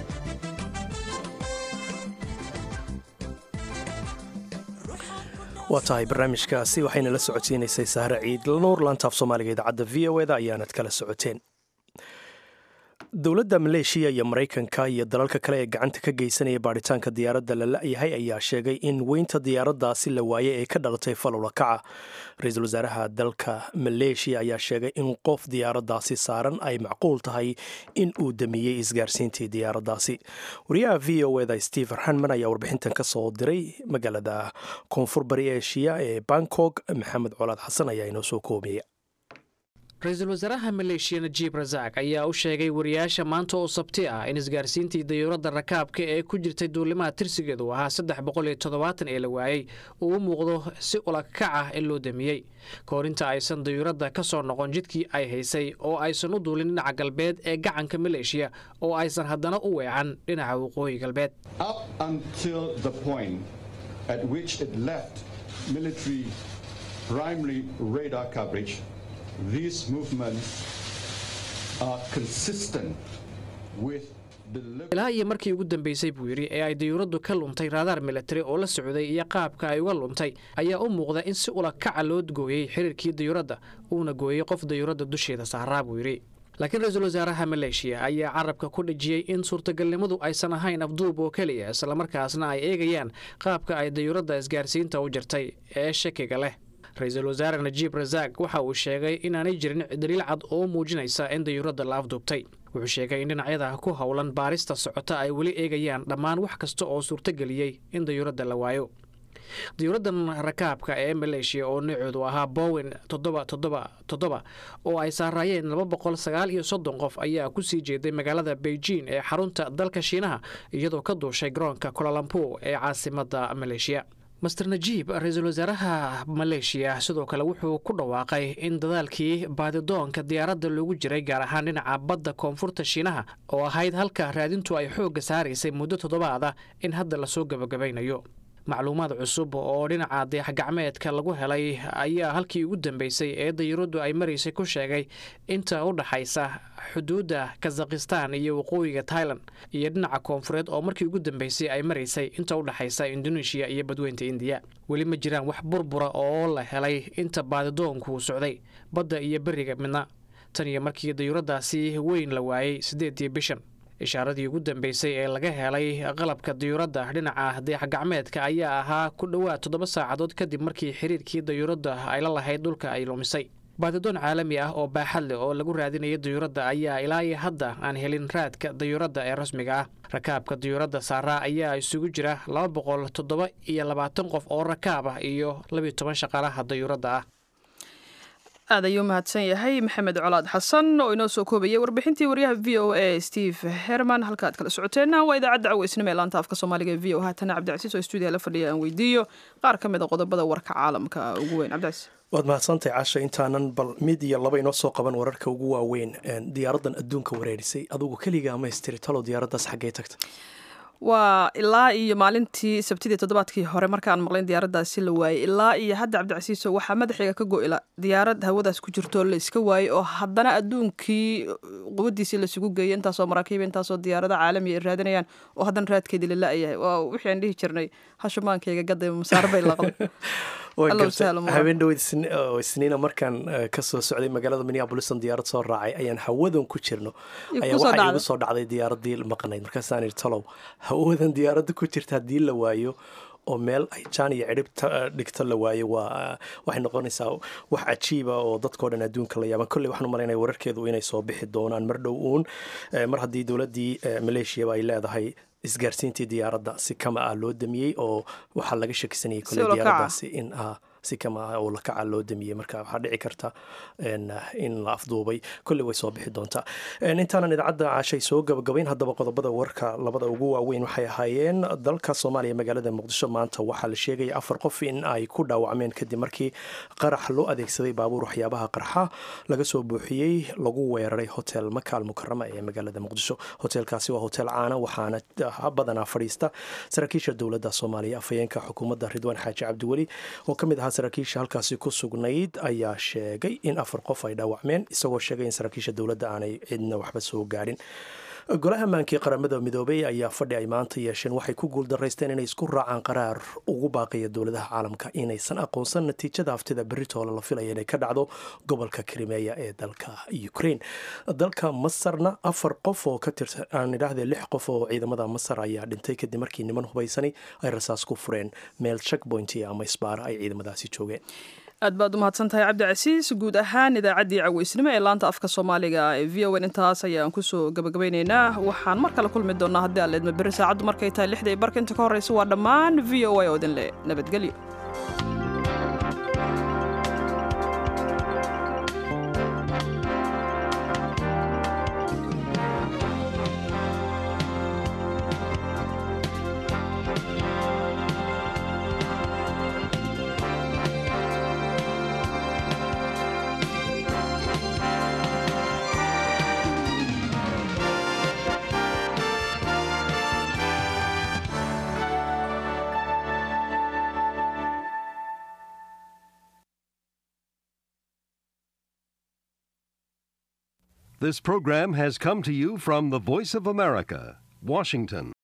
waa tahay barnaamijkaasi waxayna la socodsiinaysay sahre ciid nuur laantaaf soomaaliga idaacadda v o eda ayaanad kala socoteen dowladda maleeshiya iyo maraykanka iyo dalalka kale ee gacanta ka geysanaya baadhitaanka diyaaradda la la-yahay ayaa sheegay in weynta diyaaraddaasi la waayay ay ka dhalatay falowla kaca ra-iisul wasaaraha dalka maleeshiya ayaa sheegay in qof diyaaraddaasi saaran ay macquul tahay in uu damiyey isgaarsiintii diyaaraddaasi wariyaha v o eda stephen hanman ayaa warbixintan ka soo diray magaalada koonfur bari eshiya ee bangkok maxamed colaad xasan ayaa inoo soo koobaya ra-iisul wasaaraha maleeshiya najiib rasaaq ayaa u sheegay wariyaasha maanta oo sabti ah in isgaarsiintii dayuuradda rakaabka ee ku jirtay duulimaha tirsigeedu ahaa saddex boqol iyo toddobaatan ee la waayey uu u muuqdo si ulakac ah in loo damiyey kahor inta aysan dayuuradda ka soo noqon jidkii ay haysay oo aysan u duulin dhinaca galbeed ee gacanka maleeshiya oo aysan haddana u weecan dhinaca waqooyi galbeed up until the point at which it left military primary radar coverage, these movements are consistent with ilaa iyo markii ugu dambeysay buu yidhi ee ay dayuuraddu ka luntay raadaar militari oo la socday iyo qaabka ay uga luntay ayaa u muuqda in si ula kaca loo gooyey xiriirkii dayuuradda uuna gooyey qof dayuuradda dusheeda saaraa buu yidhi laakiin ra-iisul wasaaraha maleeshiya ayaa carabka ku dhejiyey in suurtagalnimadu aysan ahayn afduub oo keliya islamarkaasna ay eegayaan qaabka ay dayuuradda isgaarsiinta u jirtay ee shakiga leh ra-iisul wasaare najiib rasaaq waxa uu sheegay inaanay jirin daliil cad oo muujinaysa in dayuuradda la afduubtay wuxuu sheegay in dhinacyada ku howlan baarista socota ay weli eegayaan dhammaan wax kasta oo suurtageliyey in dayuuradda la waayo dayuuraddan rakaabka ee maleeshiya oo nooceedu ahaa bowen toddoba toddoba toddoba oo ay saaraayeen laba boqol sagaal iyo soddon qof ayaa ku sii jeeday magaalada beijing ee xarunta dalka shiinaha iyadoo ka duushay garoonka kolalampo ee caasimadda maleeshiya master najiib ra-iisul wasaaraha maleeshiya sidoo kale wuxuu ku dhawaaqay in dadaalkii baadidoonka diyaaradda loogu jiray gaar ahaan dhinaca badda koonfurta shiinaha oo ahayd halka raadintu ay xoogga saaraysay muddo toddobaada in hadda lasoo gebagabaynayo macluumaad cusub oo dhinaca dayaxgacmeedka lagu helay ayaa halkii ugu dambeysay ee dayuuraddu ay maraysay ku sheegay inta u dhaxaysa xuduudda kazakhistan iyo waqooyiga tailan iyo dhinaca koonfureed oo markii ugu dambeysay ay maraysay inta u dhaxaysa indoneeshiya iyo badweynta indiya weli ma jiraan wax burbura oo la helay inta baadidoonku socday badda iyo beriga midna tan iyo markii dayuuraddaasi weyn la waayey siddeedii bishan ishaaradii ugu dambeysay ee laga helay qalabka dayuuradda dhinaca dayaxgacmeedka ayaa ahaa ku dhowaad toddoba saacadood kadib markii xiriirkii dayuuradda ay la lahayd dhulka ay lumisay baadidoon caalami ah oo baaxad leh oo lagu raadinaya dayuuradda ayaa ilaa iyo hadda aan helin raadka dayuuradda ee rasmiga ah rakaabka dayuuradda saaraa ayaa isugu jira laba boqol toddoba iyo labaatan qof oo rakaab ah iyo labiyo toban shaqaalaha dayuuradda ah aad ayuu mahadsan yahay maxamed colaad xasan oo inoo soo koobayay warbixintii waryaha v o a steve herman halka aad kala socoteenna waa idaacadda caweysnimo ee laanta afka soomaaliga ee v o haatana cabdicasiis oo stuudiya la fadhiya aan weydiiyo qaar ka mid a qodobada warka caalamka ugu weyn cabdicasiis waad mahadsantahay casha intaanan bal mid iyo laba inoo soo qaban wararka ugu waaweyn diyaaraddan adduunka wareerisay adugu keliga amaystiri talo diyaaraddaas xaggee tagta waa ilaa iyo maalintii sabtidii toddobaadkii hore markaan maqlayn diyaaraddaasi la waayey ilaa iyo hadda cabdicasiiso waxaa madaxiga ka go-ila diyaarad hawadaas ku jirto la iska waayey oo haddana adduunkii quwadiisii lasugu geeyay intaasoo maraakiiba intaasoo diyaarada caalamiya ay raadinayaan oo haddana raadkeedii la la-yahay waa wixii aan dhihi jirnay hashumaankayga gaday masaar bay laqday habeen dhoweyd isniina markaan kasoo socday magaalada minneapolison diyaarad soo raacay ayaan hawadan ku jirno ayaa waxaa igu soo dhacday diyaaradii maqnayd markaasaan iri talow hawadan diyaaradda ku jirta haddii la waayo oo meel ay jaan iyo cidhib dhigto la waayo waa waxay noqonaysaa wax cajiiba oo dadkao dhan adduunka la yaaban kolley waxaan umalaynaya wararkeedu inay soo bixi doonaan mar dhow uun mar haddii dowladdii maleeshiyaba ay leedahay isgaarsiintii diyaaradda si kama ah loo damiyey oo waxaa laga shakisanayay kolley diyaaraddaasi in si kama ah oo lakaca loo damiyey marka waxaa dhici karta in la afduubay kolley way soo bixi doontaa intaanan idaacadda caashay soo gabagabayn haddaba qodobada warka labada ugu waaweyn waxay ahaayeen dalka soomaaliya magaalada muqdisho maanta waxaa la sheegaya afar qof in ay ku dhaawacmeen kadib markii qarax loo adeegsaday baabuur waxyaabaha qarxa laga soo buuxiyey lagu weeraray hotel makaal mukarama ee magaalada muqdisho hotelkaasi waa hotel caana waxaana badanaa fadhiista saraakiisha dowladda soomaaliya afhayeenka xukuumadda ridwaan xaaji cabdiweli oo ka mid ahaa saraakiisha halkaasi ku sugnayd ayaa sheegay in afar qof ay dhaawacmeen isagoo sheegay in saraakiisha dowladda aanay cidna waxba soo gaadhin golaha maankii qaramada midoobey ayaa fadhi ay maanta yeesheen waxay ku guuldaraysteen inay isku raacaan qaraar ugu baaqaya dowladaha caalamka inaysan aqoonsan natiijada aftida beritoole la filaya inay ka dhacdo gobolka krimeya ee dalka ukraine dalka masarna afar qof oo ka tirsan aan idhaahdee lix qof oo ciidamada masar ayaa dhintay kadib markii niman hubaysani ay rasaas ku fureen meel checkpoint ama isbaara ay ciidamadaasi joogeen aad baad u mahadsan tahay cabdicasiis guud ahaan idaacaddii caweysnimo ee laanta afka soomaaliga ee v o n intaas ayaan kusoo gabagabeyneynaa waxaan mar kale kulmi doonaa haddii aan leedma berri saacaddu markay tahay lixda iyo barka inta ka horreysa waa dhammaan v o a oo idin le nabadgelyo This program has come to you from the Voice of America, Washington.